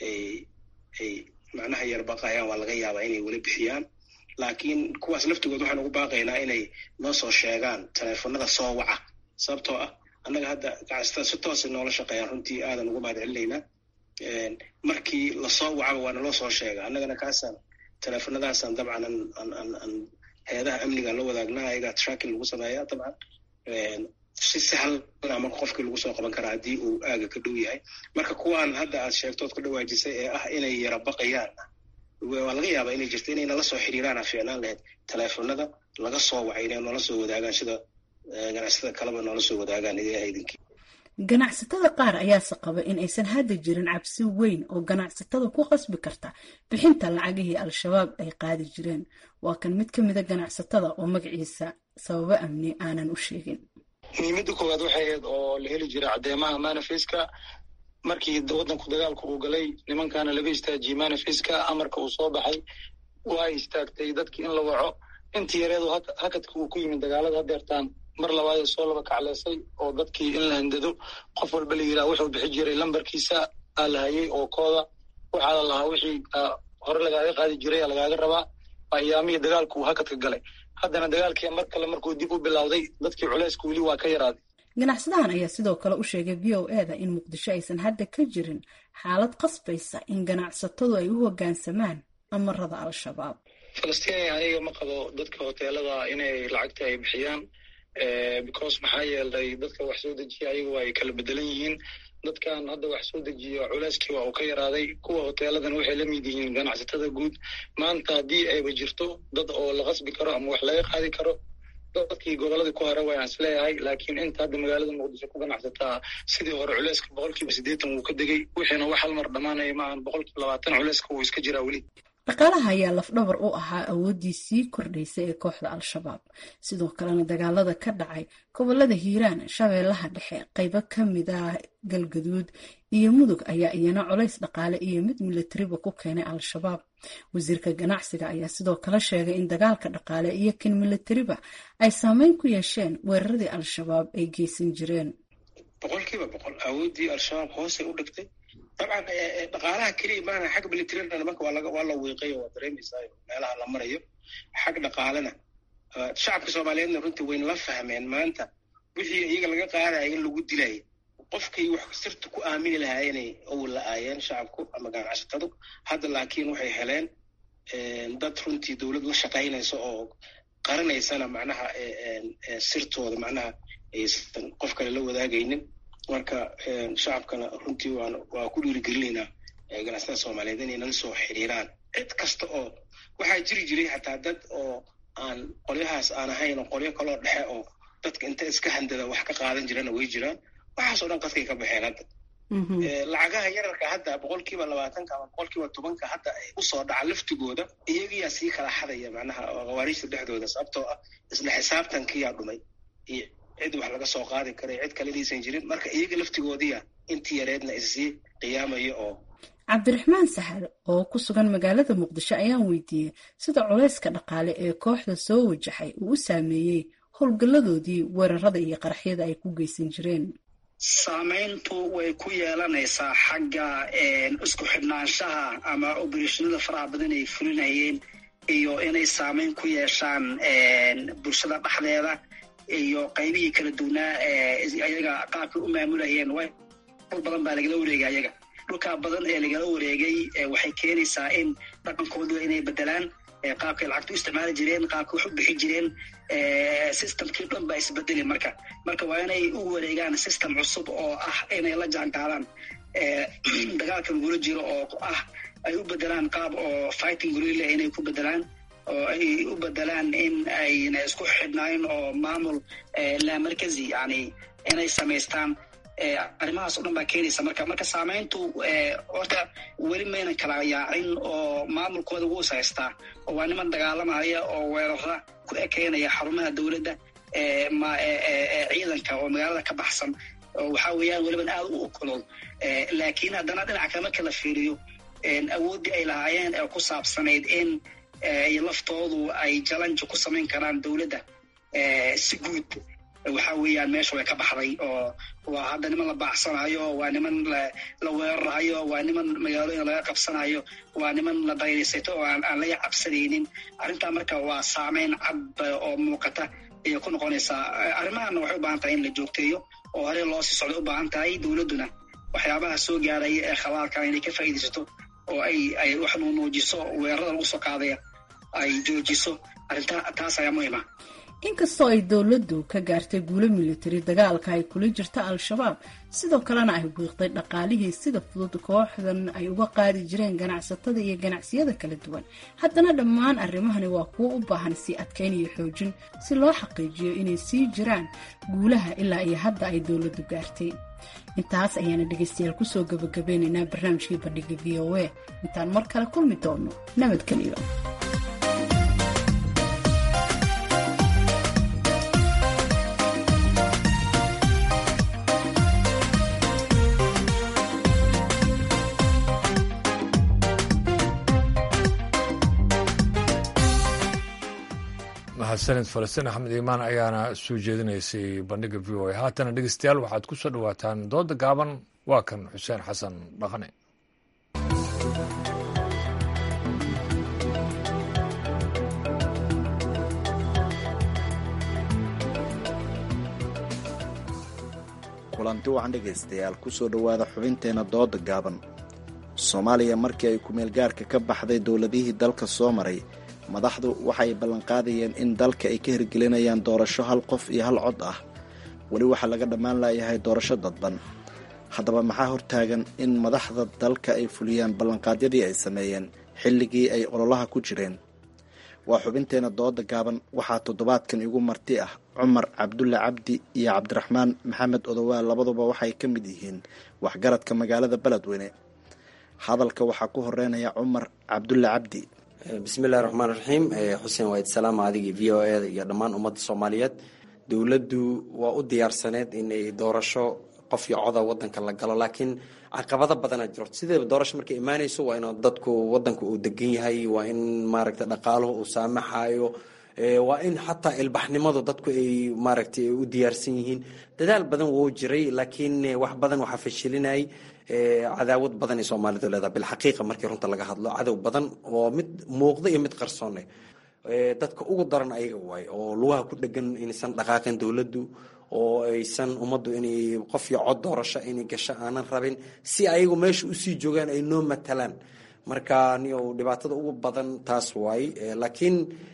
ay macnaha yar baqayaan waa laga yaabaa inay weli bixiyaan laakiin kuwaas laftigood waxaan ugu baaqaynaa inay noo soo sheegaan teleefonada soo waca sababtoo ah annaga hadda ganacsatada si toosay noola shaqeeyaan runtii aadan ugu mahad celinaynaa markii lasoo wacaba waa naloo soo sheega annagana kaasaan teleefonadaasaan dabcan aan hay-adaha amniga la wadaagnaa ayagaa tracking lagu sameeya dabcan si sahlan marka qofkii lagu soo qaban karaa haddii uu aaga ka dhow yahay marka kuwaan hadda aad sheegtood ku dhawaajisay ee ah inay yara baqayaan waa laga yaabaa inay jirto inay nala soo xiriiraana fiicnaan lahayd teleefonada laga soo wacay inay noola soo wadaagaan sida ganacsatada kaleba noola soo wadaagaan idaha idinkii ganacsatada qaar ayaase qaba in aysan hadda jirin cabsi weyn oo ganacsatada ku qasbi karta bixinta lacagihii al-shabaab ay qaadi jireen waa kan mid ka mida ganacsatada oo magaciisa sababo amni aanan u sheegin muhiimadda koowaad waxay ahayd oo la heli jiray caddeemaha manifeska markii waddanku dagaalku uu galay nimankaana laga istaajiyey manifeska amarka uu soo baxay waa istaagtay dadkii in la waco intii yareedu hakadka uu ku yimid dagaalada hadeertaan mar labaad soo laba kacleysay oo dadkii in la handado qof walba la yidhaha wuxuu bixi jiray lambarkiisa aa la hayay oo kooda waxaa la lahaa wixii hore lagaaga qaadi jiray lagaaga rabaa ayaamihii dagaalku uu hakadka galay haddana dagaalkii mar kale markuu dib u bilowday dadkii culayska weli waa ka yaraaday ganacsadahan ayaa sidoo kale u sheegay v o e da in muqdisho aysan hadda ka jirin xaalad qasbaysa in ganacsatadu ay u hoggaansamaan amarada al-shabaab falastiin aniga ma qabo dadka hoteelada inay lacagta ay bixiyaan because maxaa yeelay dadka wax soo dejiya ayagu ay kala bedelan yihiin dadkan hadda wax soo dejiyo culeyskii waa uu ka yaraaday kuwa hoteeladan waxay la mid yihiin ganacsatada guud maanta haddii ayba jirto dad oo la qasbi karo ama wax laga qaadi karo dadkii goboladii ku hore wayaan isleeyahay laakiin inta hadda magaalada muqdisho ku ganacsataa sidii hore culeyska boqolkiiba siddeetan wuu ka degay wixiina wax hal mar dhammaanaya maahan boqolkiiba labaatan culeyska wuu iska jiraa weli dhaqaalaha ayaa lafdhabar u ahaa awooddii sii kordhaysay ee kooxda al-shabaab sidoo kalena dagaalada ka dhacay gobolada hiiraan shabeellaha dhexe qaybo ka mid ah galgaduud iyo mudug ayaa iyana colays dhaqaale iyo mid milatariba ku keenay al-shabaab wasiirka ganacsiga ayaa sidoo kale sheegay in dagaalka dhaqaale iyo kan milatariba ay saameyn ku yeesheen weeraradii al-shabaab ay geysan jireen boqolkiiba boqol awooddii al-shabaab hoosay u dhigtay dabcan dhaqaalaha keliya maana xagga militariana nimanka waa laga waa la wiiqay oo waa dareemaysaa meelaha la marayo xag dhaqaalena shacabka soomaaliyeedna runtii wayna la fahmeen maanta wixii iyaga laga qaadaya in lagu dilaya qofkii wax sirta ku aamini lahaa inay awal la aayeen shacabku ama ganacsatadu hadda laakiin waxay heleen dad runtii dowlad la shaqaynaysa oo qaranaysana macnaha sirtooda macnaha aysan qof kale la wadaagaynin marka shacabkana runtii waan waa ku dhiirigelinaynaa ganacsatada soomaaliyeed inay nala soo xiriiraan cid kasta oo waxaa jiri jiray xataa dad oo aan qolyahaas aan ahayn oo qolyo kaloo dhexe oo dadka inta iska handada wax ka qaadan jirana way jiraan waxaas oo dhan qadkay ka baxeen hadda lacagaha yararka hadda boqolkiiba labaatanka ama boqolkiiba tobanka hadda usoo dhaca laftigooda iyagiyaa sii kala xadaya macnaha khawaariijta dhexdooda sababtoo ah isla xisaabtankiyaa dhumay iyo cid wax laga soo qaadi kara cid kalediisan jirin marka iyaga laftigoodiya intii yareedna issii qiyaamaya oo cabdiraxmaan sahal oo ku sugan magaalada muqdisho ayaan weydiiyey sida culayska dhaqaale ee kooxda soo wajaxay uu u saameeyey howlgalladoodii weerarada iyo qaraxyada ay ku geysan jireen saamayntu way ku yeelanaysaa xagga isku xidhnaanshaha ama obereshonada faraha badan ay fulinayeen iyo inay saamayn ku yeeshaan bulshada dhexdeeda iyo qaybihii kala duwnaa ayaga qaabkay u maamulayeen dhul badan baa lagala wareegay ayaga dhulkaa badan ee lagala wareegay waxay keenaysaa in dhaqankooda inay bedelaan qaabkay lacagta u isticmaali jireen qaabkay wax u bixi jireen systemkii dhan baa isbedeli marka marka waa inay u wareegaan system cusub oo ah inay la jaan qaadaan dagaalka lagula jiro oo ah ay u bedelaan qaab oo fighting gorilla inay ku bedelaan oo ay u bedelaan in ayna isku xidhnaayn oo maamul laamarkazi yani inay samaystaan arrimahaas o dhan baa keenaysa marka marka saamayntu horta weli maynan kala yaacin oo maamulkooda wuu is haystaa oo waa niman dagaalamaya oo weerara ku ekeynaya xarumaha dowladda ciidanka oo magaalada ka baxsan oo waxaa weeyaan weliban aad u okolol laakiin haddana dhinaca kale marka la fiiriyo awooddii ay lahaayeen ee ku saabsanayd in laftoodu ay jalanja ku samayn karaan dowladda si guud waxa weeyaan meesha way ka baxday oo waa hadda niman la baacsanayo waa niman la weerarayo waa niman magaalooyin laga qabsanayo waa niman la dayraysato oo aan laga cabsanaynin arrintaa marka waa saameyn cad oo muuqata ayay ku noqonaysaa arrimahanna waxay u baahan tahay in la joogteeyo oo hore loo sii socday u baahan tahay dowladduna waxyaabaha soo gaaraya ee khalaalka inay ka faa'iidaysato oo ay ay wax nuunuujiso weerarada lagu soo qaadaya ay joojiso arrintaa taas ayaa muhiima inkastoo ay dowladdu ka gaartay guulo militari dagaalka ay kula jirta al-shabaab sidoo kalena ay wiiqday dhaqaalihii sida fudud kooxdan ay uga qaadi jireen ganacsatada iyo ganacsiyada kala duwan haddana dhammaan arrimahani waa kuwo u baahan sii adkayn iyo xoojin si loo xaqiijiyo inay sii jiraan guulaha ilaa iyo hadda ay dowladdu gaartay intaas ayaana dhegaystayaal kusoo gabagabeynaynaa barnaamijkii bandhiga v o a intaan mar kale kulmi doono nabadgeliyo mahadsanid falastiin axmed iimaan ayaana soo jeedinaysay bandhiga v o a haatana dhegeystayaal waxaad ku soo dhowaataan dooda gaaban waa kan xuseen xasan dhaqane kulanti wacan dhegaystayaal kusoo dhowaada xubinteenna dooda gaaban soomaaliya markii ay kumeelgaarka ka baxday dowladihii dalka soo maray madaxdu waxay ballanqaadayeen in dalka ay ka hirgelinayaan doorasho hal qof iyo hal cod ah weli waxaa laga dhammaan laayahay doorasho dadban haddaba maxaa hortaagan in madaxda dalka ay fuliyaan ballanqaadyadii ay sameeyeen xilligii ay ololaha ku jireen waa xubinteenna dooda gaaban waxaa toddobaadkan igu marti ah cumar cabdulle cabdi iyo cabdiraxmaan maxamed odowaal labaduba waxay ka mid yihiin waxgaradka magaalada beledweyne hadalka waxaa ku horeynaya cumar cabdulle cabdi bismillahi raxmaan raxiim xuseen waid salaama adigii v o e iyo dhammaan ummadda soomaaliyeed dowladdu waa u diyaarsaneed inay doorasho qof iyo coda wadanka la galo laakiin caqabado badana jiro sideeba doorasho markay imaanayso waa in dadku wadanku uu degan yahay waa in maaragta dhaqaaluhu uu saamaxayo waa in xataa ilbaxnimadu dadku ay maaragtay u diyaarsan yihiin dadaal badan wou jiray laakiin wax badan waxaa fashilinayay cadaawad badan ay soomaalidu leedahay bilxaqiiqa markii runta laga hadlo cadow badan oo mid muuqda iyo mid qarsoone dadka ugu daran ayaga waay oo lugaha ku dhegan inaysan dhaqaaqin dowladdu oo aysan ummaddu inay qof iyo cod doorasho inay gasho aanan rabin si ayagu meesha usii joogaan ay noo matalaan marka niyo dhibaatada ugu badan taas waay laakiin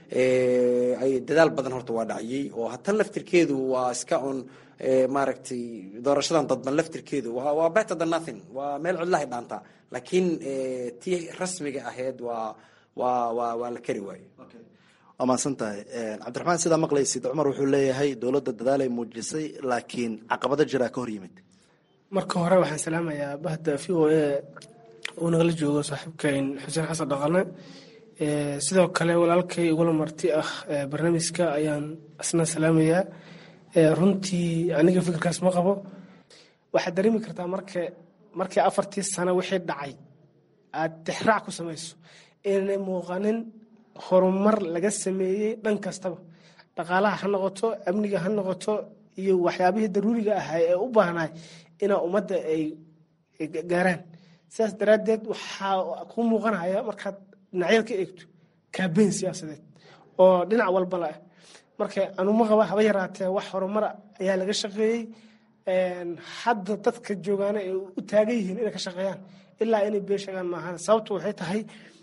dadaal badan horta waa dhaciyey oo hatan laftirkeedu waa iska un maaragtay doorashadan dadban laftirkeedu waa better than nothing waa meel cidlahay dhaantaa laakiin tii rasmiga ahayd waa waa waa waa la kari waaye waa mahadsan tahay cabdiraxmaan sidaa maqlaysid cumar wuxuu leeyahay dowladda dadaalay muujisay laakiin caqabado jiraa ka hor yimid marka hore waxaan salaamayaa bahda v o a uu nagala joogo saaxiibkayn xuseen xasan dhaqane sidoo kale walaalkay igula marti ah barnaamijka ayaan isna salaamayaa runtii aniga fikirkaas ma qabo waxaad dareemi kartaa marka markii afartii sano wixii dhacay aad tixraac ku samayso inay muuqanin horumar laga sameeyey dhan kastaba dhaqaalaha ha noqoto amniga ha noqoto iyo waxyaabihii daruuriga ahaa ee u baahnaay inaa ummadda ay gaaraan sidaas daraaddeed waxaa ku muuqanaya markaad dhinacyada ka eegto kaabeyn siyaasadeed oo dhinac walba la ah marka anuma qaba haba yaraatee wax horumara ayaa laga shaqeeyey hadda dadka joogaana ay u taagan yihiin inay ka shaqeeyaan ilaa inay been sheegaan maahan sababtu waxay tahay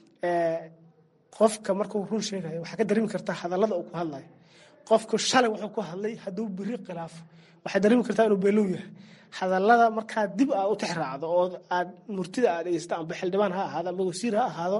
qofka markuu run sheegayo waxaa ka dareemi kartaa hadallada uu ku hadlayo qofku shalay wuxuu ku hadlay hadduu beri khilaafo waxaad dareemi kartaa inuu beelow yahay hadallada markaa dib aad u tixraacdo oo aad murtida aad dhegeysta amba xildhibaan ha ahaado amba wasiir ha ahaado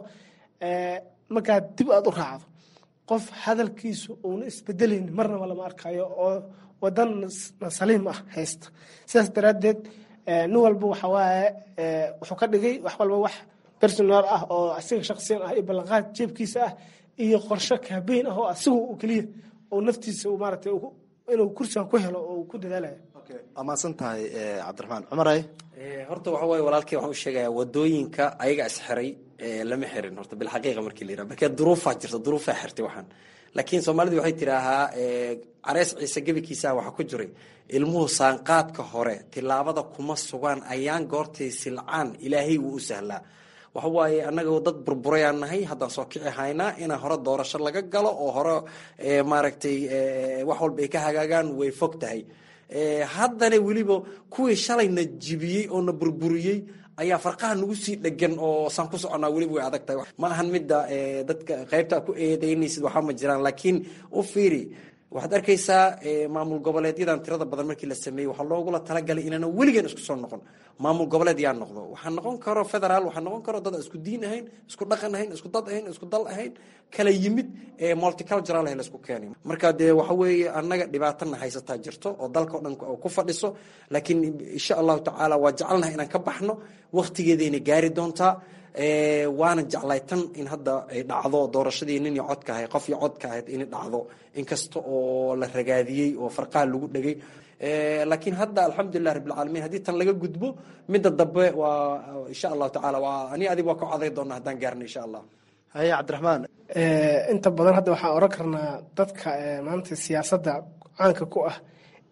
markaa dib aad u raacdo qof hadalkiisu uuna isbedelayni marnaba lama arkayo oo wadan saliim ah haysta sidaas daraaddeed nin walba waxa waaye wuxuu ka dhigay wax walba wax personal ah oo asiga shaksiyan ah iyo ballanqaad jeebkiisa ah iyo qorshe kaabeyn ah oo asigu keliya oo naftiisa maaragtay inuu kursigan ku helo oo ku dadaalaya waa mahadsan tahay cabdiraxmaan cumaray horta waxa waaye walaalkay waxaan u sheegayaa wadooyinka ayaga isxiray lama xirin horta bilxaqiiqa markii la yiraha markee duruufaa jirta duruufaa xirtay waxaan laakiin soomaalidu waxay tidhaahaa carees ciise gebikiisaha waxaa ku jiray ilmuhu saanqaadka hore tilaabada kuma sugaan ayaan goortay silcaan ilaahay wuu u sahlaa waxa waaye annaga dad burburayaan nahay haddaan soo kici haynaa inaa hore doorasho laga galo oo hore maaragtay wax walba ay ka hagaagaan way fog tahay haddana weliba kuwii shalayna jibiyey oo na burburiyey ayaa farqaha nagu sii dhegan oo saan ku soconaa weliba way adag tahay ma ahan midda dadka qaybta ku eedeynaysid waxaa ma jiraan laakiin u fiiri waxaad arkaysaa maamul goboleedyadan tirada badan markii la sameeyey waxaa loogula talagalay inaana weligan isku soo noqon maamul goboleed yaa noqdo waxaa noqon karo federaal waxaa noqon karo dad isku diin ahayn isku dhaqan ahayn isku dad ahayn isku dal ahayn kala yimid multicultural ah laisku keenay marka dee waxa weeye annaga dhibaatana haysataa jirto oo dalka o dhan ku fadhiso laakiin insha allahu tacaala waa jecelnahay inaan ka baxno waktigeedayna gaari doontaa waana jeclay tan in hadda ay dhacdo doorashadii nin iyo codka ahayd qof iyo codka ahayd inay dhacdo inkasta oo la ragaadiyey oo farqaha lagu dhegay laakiin hadda alxamdulilah rabbilcaalamiin haddii tan laga gudbo midda dambe waa insha allahu tacaala waa ani adig waa ka coday doona haddaan gaarno insha allah haye cabdiraxmaan inta badan hadda waxaan oran karnaa dadka maanta siyaasadda caanka ku ah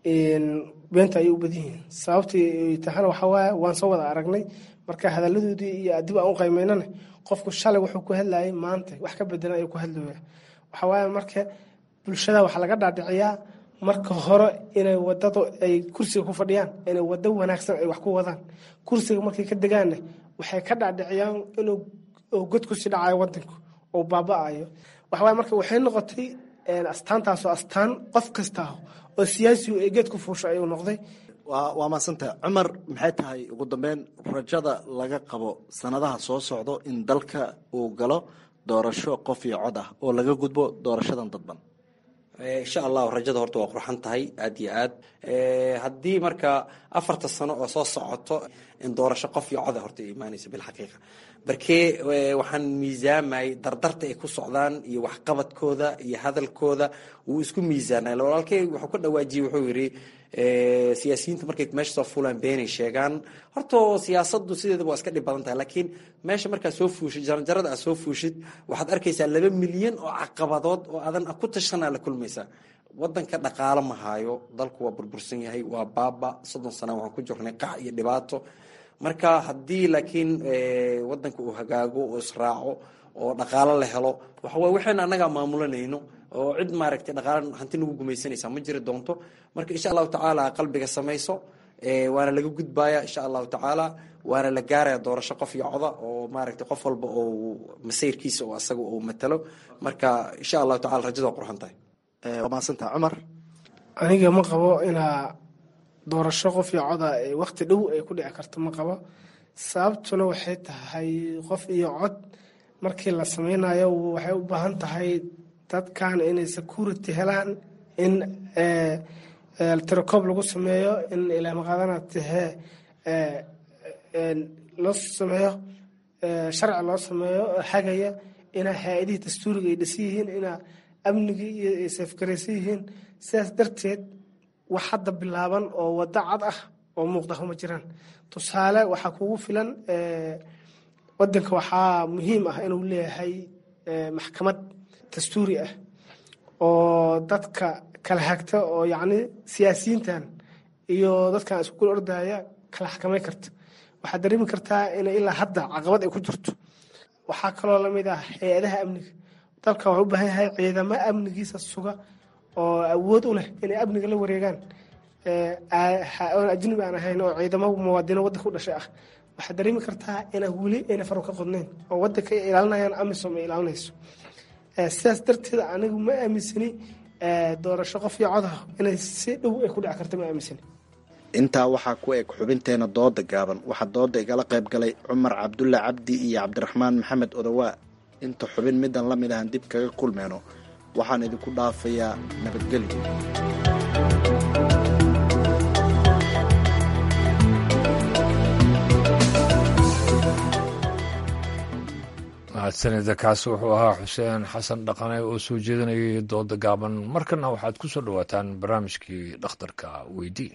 beenta ayay u badan yihiin sababtii tahana waxaa waaye waan soo wada aragnay marka hadaladoodii iyo dib aan u qaymeynana qofku shalay wuxuu ku hadlayay maanta wax ka bedelan ayuu ku hadlaya waxaa waaye marka bulshada waxaa laga dhaadhiciyaa marka hore inay wadadu ay kursiga ku fadhiyaan inay wado wanaagsan ay wax ku wadaan kursiga markay ka degaanna waxay ka dhacdhiciyaan inuu god kusii dhacayo wadanku oo baaba-ayo waxawaye marka waxay noqotay astaantaasoo astaan qof kasta oo siyaasigu ee geed ku fuusha ayuu noqday waa maadsantaha cumar maxay tahay ugu dambeyn rajada laga qabo sanadaha soo socdo in dalka uu galo doorasho qof iyo cod ah oo laga gudbo doorashadan dadban insha allahu rajada horta waa qurxan tahay aad iyo aad haddii marka afarta sano oo soo socoto in doorasho qof iyo coda horta imaanaysa bilxaqiiqa barkee waxaan miisaamayay dardarta ay ku socdaan iyo waxqabadkooda iyo hadalkooda wuu isku miisaanay walaalkey wuxuu ka dhawaajiyey wuxuu yidhi siyaasiyiinta markay meesha soo fuulaan beenay sheegaan horta siyaasadu sideedaba waa iska dhib badan tahay laakiin meesha markaad soo fuushid jaranjarada aad soo fuushid waxaad arkaysaa laba milyan oo caqabadood oo adan ku tashanaa la kulmaysaa wadanka dhaqaalo ma haayo dalku waa burbursan yahay waa baaba soddon sana waxaan ku jirnay qac iyo dhibaato marka haddii laakiin wadanka uu hagaago oo israaco oo dhaqaalo la helo waxaway waxayna annagaa maamulanayno oo cid maaragtay dhaqaala hanti nagu gumaysanaysa ma jiri doonto marka insha allahu tacaala qalbiga samayso waana laga gudbaya insha allahu tacaala waana la gaaraya doorasho qof iyo coda oo maaragtay qof walba oo masayrkiisa oo asaga uu matalo marka insha allahu tacala rajada waa qurxan tahay waa mahadsantaha cumar aniga ma qabo inaa doorasho qof iyo coda wakti dhow ay ku dhici karto ma qabo sababtuna waxay tahay qof iyo cod markii la sameynayo waxay u baahan tahay dadkan inay security helaan in tirakoob lagu sameeyo in ilaamaqaadana tahee loo sameeyo sharci loo sameeyo xagaya inaa hay-adihii dastuuriga ay dhisan yihiin inaa amnigii iyo ay safgaraysan yihiin sidaas darteed wax hadda bilaaban oo waddo cad ah oo muuqda ma jiraan tusaale waxaa kugu filan wadanka waxaa muhiim ah inuu leeyahay maxkamad dastuuri ah oo dadka kala hagta oo yacni siyaasiyiintan iyo dadkan isku kula ordaya kala xakamay karta waxaad dareemi kartaa inay ilaa hadda caqabad ay ku jirto waxaa kaloo lamid ah hay-adaha amniga dalka waxuu u baahan yahay ciidamo amnigiisa suga oo awood u leh inay amniga la wareegaan oon ajnabi aan ahayn oo ciidamo muwaadino waddanka u dhashay ah waxaad dareemi kartaa inaa weli ayna faru ka qodnayn oo waddanka ay ilaalinayaan amisom ay ilaalinayso sidaas darteed anigu ma aaminsani doorasho qof iyo codah inay si dhow ay ku dhici karta ma aaminsani intaa waxaa ku eg xubinteena dooda gaaban waxaa dooda igala qayb galay cumar cabdulle cabdi iyo cabdiraxmaan maxamed odowaa inta xubin midan la mid ahan dib kaga kulmeyno waxaan idinku dhaafayaa nabadgelyo mahadsanida kaasi wuxuu ahaa xuseen xasan dhaqane oo soo jeedinayay dooda gaaban markana waxaad ku soo dhowaataan barnaamijkii dhakhtarka weydii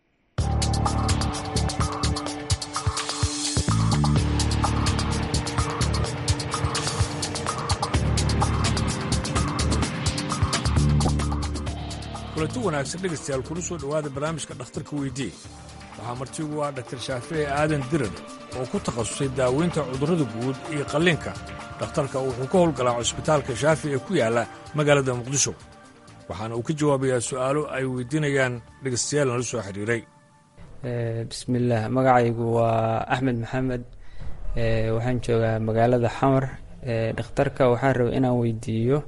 kulanti wanaagsan dhegaystayaal kuna soo dhowaada barnaamijka dhakhtarka weydii waxaa martigu ah dhaktar shaafici aadan dirar oo ku takhasusay daaweynta cudurrada guud iyo qalliinka dhakhtarka wuxuu ka howlgalaa cusbitaalka shaafi ee ku yaalla magaalada muqdisho waxaana uu ka jawaabayaa su'aalo ay weydiinayaan dhegaystayaal nala soo xiriiray bismillaah magacaygu waa axmed maxamed waxaan joogaa magaalada xamar dhakhtarka waxaan raba inaan weydiiyo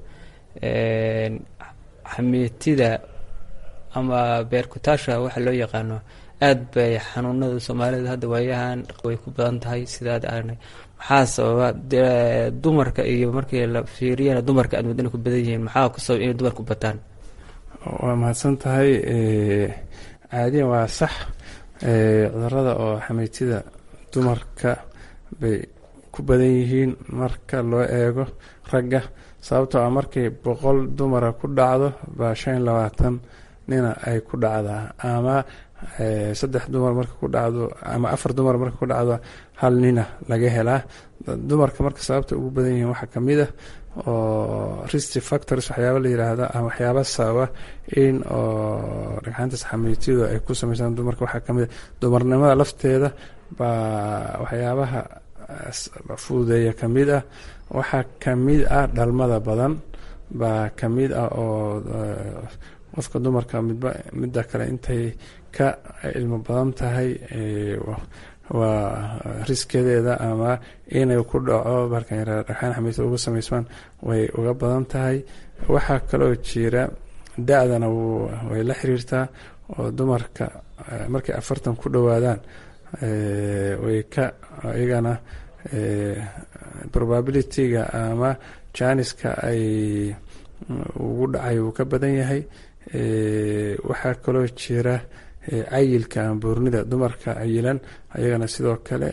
xamiitida ama beerkutaasha waxa loo yaqaano aad bay xanuunada soomaalida hadda waayahan way ku badan tahay sidaad aragnay maxaa sababa dumarka iyo markii la fiiriyana dumarka aad wadana ku badan yihiin maxaa ku sababa inay dumarku bataan waa mahadsan tahay caadiyan waa sax cudurada oo xamiitida dumarka bay ku badan yihiin marka loo eego ragga sababtoo ah markay boqol dumara ku dhacdo baa shan iyo labaatan nina ay ku dhacdaa ama saddex dumar marka ku dhacdo ama afar dumar marka ku dhacdo hal nina laga helaa dumarka marka sababta ugu badan yihiin waxaa kamid ah oo risty factors waxyaaba la yiraahda ama waxyaaba sababa in oo dhagxaantaas xamiitiyadu ay ku sameysaan dumarka waxaa kamid ah dumarnimada lafteeda baa waxyaabaha fududeeya kamid ah waxaa kamid ah dhalmada badan baa kamid ah oo qofka dumarka midba midda kale intay ka ilmo badan tahay waa riskedeeda ama inay ku dhaco markan yaraa dhagxaan xamiita uga samaysmaan way uga badan tahay waxaa kaloo jira da-dana way la xiriirtaa oo dumarka markay afartan ku dhowaadaan way ka iyagana probabilityga ama janiska ay ugu dhacay uu ka badan yahay waxaa kaloo jira cayilka ama buurnida dumarka cayilan ayagana sidoo kale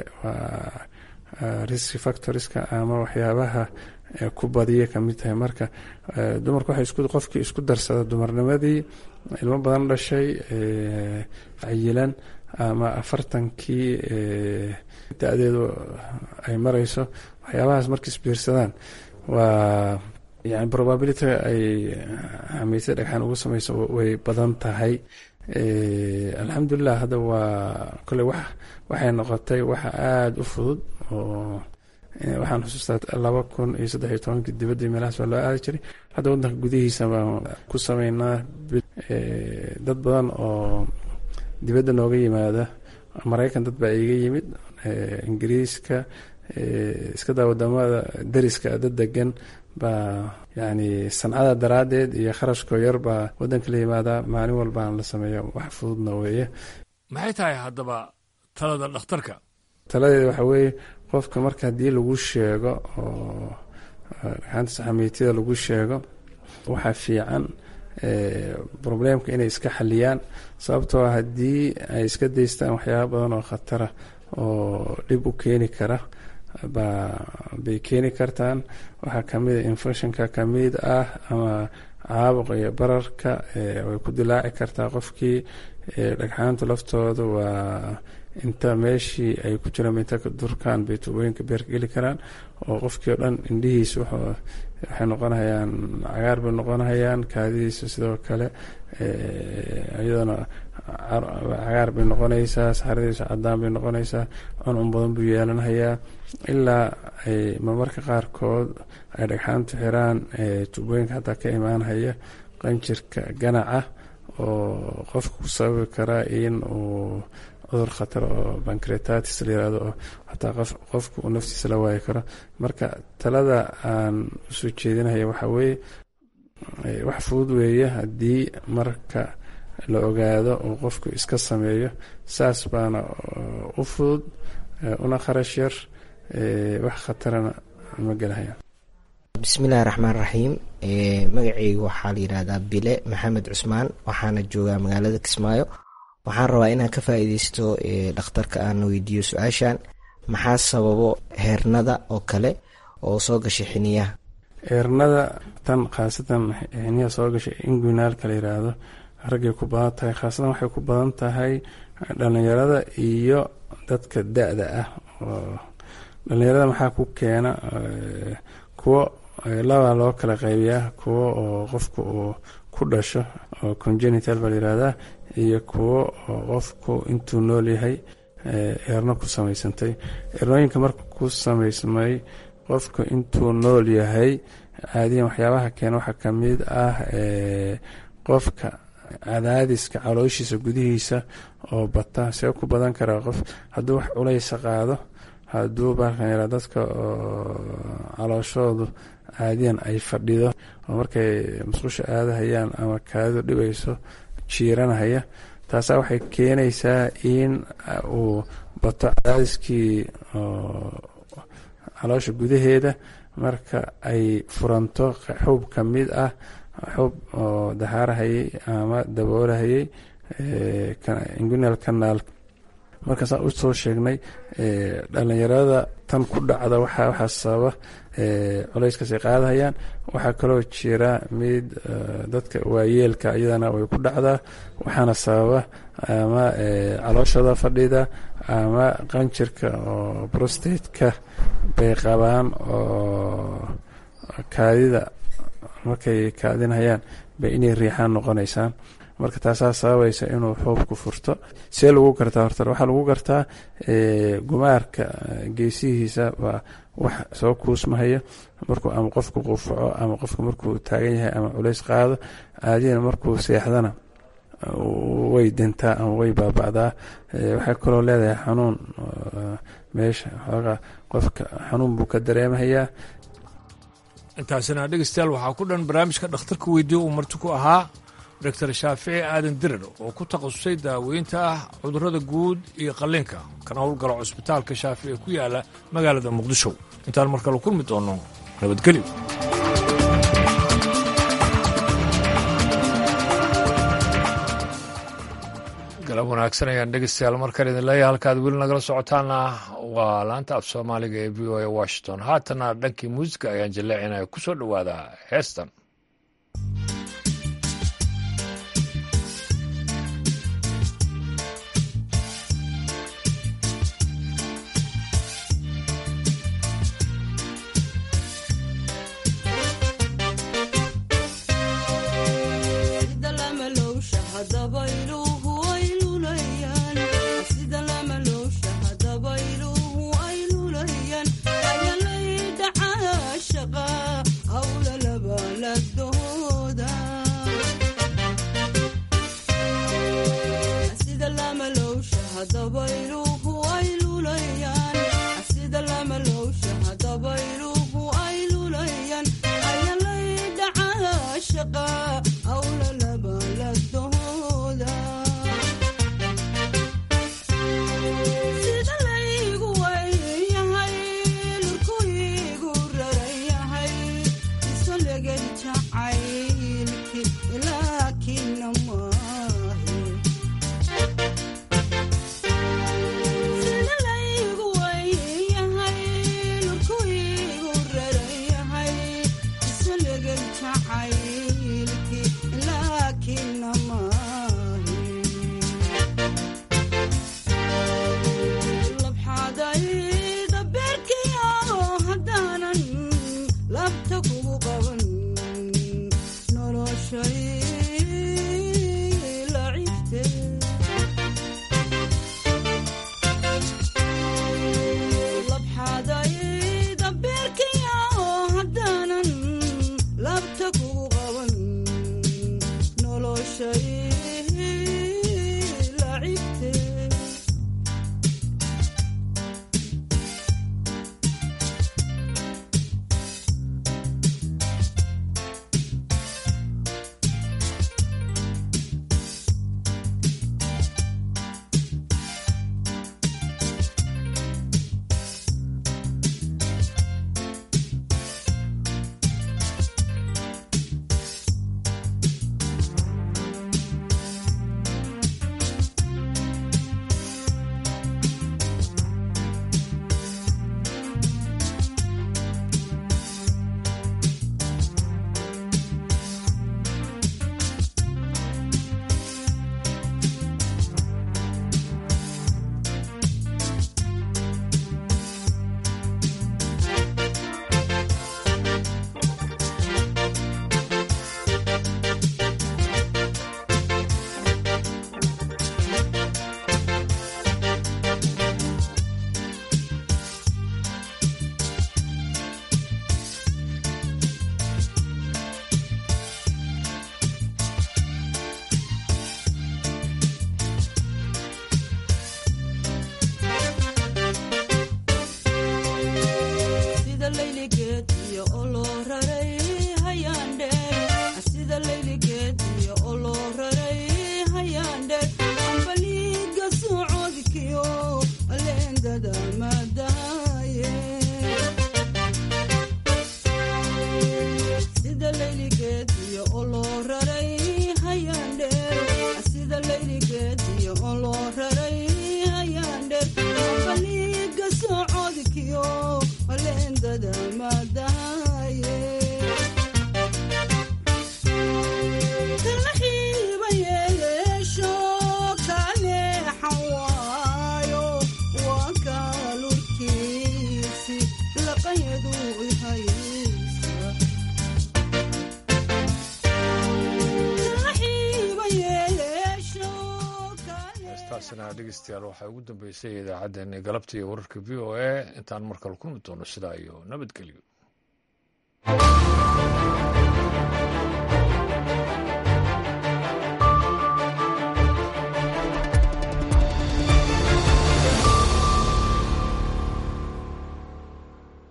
waa risk factorska ama waxyaabaha ku badiya kamid tahay marka dumarka waxay qofkii isku darsada dumarnimadii ilmo badan dhashay cayilan ama afartankii da-deedu ay mareyso waxyaabahaas markay isbiirsadaan waa yani probability ay xamiisya dhagxaan ugu sameyso way badan tahay alxamdulilah hadda waa kole wax waxay noqotay waxa aada u fudud oo waxaan xusuustaa laba kun iyo saddex iyo tobankii dibaddii meelahaas waa loo aadi jiray hadda waddanka gudihiisa baan ku sameynaa dad badan oo dibadda nooga yimaada maraykan dad baa iiga yimid ingiriiska iska daa wadamada dariska dad degan baa yani sancada daraaddeed iyo kharashkoo yar baa waddanka la yimaadaa maalin walbaan la sameeya wax fududna weeye maxay tahay haddaba talada dhakhtarka taladeeda waxaa weeye qofka marka haddii lagu sheego oo dhagxaanta saxamiitida lagu sheego waxaa fiican problemka inay iska xaliyaan sababtoo haddii ay iska daystaan waxyaaba badan oo khatara oo dhib u keeni kara baa bay keeni kartaan waxaa kamid a infectionka kamid ah ama caabuq iyo bararka way ku dilaaci kartaa qofkii dhagxaanta laftooda waa inta meeshii ay ku jiraan inta ka durkaan bay tubooyinka beerka geli karaan oo qofkii oo dhan indhihiis waxay noqonayaan cagaar bay noqonayaan kaadidiisa sidoo kale iyadana cagaar bay noqonaysaa saxaradiisa cadaan bay noqonaysaa cuncun badan buu yeelanhayaa ilaa ay marmarka qaarkood ay dhagxaantu xiraan tubooyinka xataa ka imaanhaya qanjirka ganaca oo qofka ku sababi karaa in uu cudur khatar oo bancretatis la yirahdo oo xataa qofka uu naftiisa la waayi karo marka talada aan usoo jeedinaya waxaa weeye wax fudud weeye haddii marka la ogaado uu qofku iska sameeyo saas baana u fudud una kharash yar wax khatarana ma gelahayaan bismillahi raxmaan raxiim magaceyga waxaa la yidhahdaa bile maxamed cusmaan waxaana joogaa magaalada kismaayo waxaan rabaa inaan ka faa-iideysto dhakhtarka aan weydiiyo su-aashan maxaa sababo heernada oo kale oo soo gashay xiniyaha heernada tan khaasatan xiniyaha soo gashay inguinaalka la yiraahdo raggay ku badan tahay khaasatan waxay ku badan tahay dhalinyarada iyo dadka da-da ah oo dhalinyarada maxaa ku keena kuwo laba loo kala qaybiyaa kuwo oo qofku uu ku dhasho oo congenital baa layihahdaa iyo kuwo oo qofku intuu nool yahay eerno ku samaysantay eernooyinka marka ku samaysmay qofku intuu nool yahay caadiyan waxyaabaha keena waxaa kamid ah qofka cadaadiska calooshiisa gudihiisa oo bata see ku badan karaa qof hadduu wax culaysa qaado hadduu baalkan yaraa dadka oo calooshoodu caadiyan ay fadhido oo markay musqusha aadahayaan ama kaadidu dhibayso jiiranahaya taasaa waxay keenaysaa in uu bato cadaadiskii caloosha gudaheeda marka ay furanto xuub ka mid ah xuub oo dahaarahayay ama daboolahayay ingunal canaal markaasaan u soo sheegnay dhalinyarada tan ku dhacda waxaa sababa culayskaasay qaadahayaan waxaa kaloo jira mid dadka waayeelka iyadana way ku dhacdaa waxaana sababa ama calooshada fadhida ama qanjirka oo brostateka bay qabaan oo kaadida markay kaadinhayaan bay inay riixaan noqonaysaan marka taasaa sababaysa inuu xuubku furto see lagu gartaa horta waxaa lagu gartaa gumaarka geesihiisa waa wax soo kuusmahaya markuu ama qofku qufaco ama qofku markuu taagan yahay ama culays qaado caadiyana markuu seexdana way dintaa ama way baaba'daa waxay kaloo leedahay xanuun meesha xoogaa qofka xanuun buu ka dareemahayaa intaasina dhegeystayaal waxaa ku dhan barnaamijka dhakhtarka weydiye uu marti ku ahaa doctor shaafici aadan dirar oo ku takhasusay daaweynta ah cudurrada guud iyo qalliinka kana howlgala cusbitaalka shaafici ee ku yaala magaalada muqdisho intaan mar kale kulmi doonno nabadgelyo galab wanaagsan ayaan dhegeystayaal markan idin leeyahay halkaad weli nagala socotaana waa laanta af soomaaliga ee v o a washington haatana dhankii muusica ayaan jaleecinaya ku soo dhowaada heestan dhegeystayaal waxaa ugu dambeysay idaacaddeenii galabta iyo wararka v o a intaan markale kulmi doono sidaa iyo nabadgelyo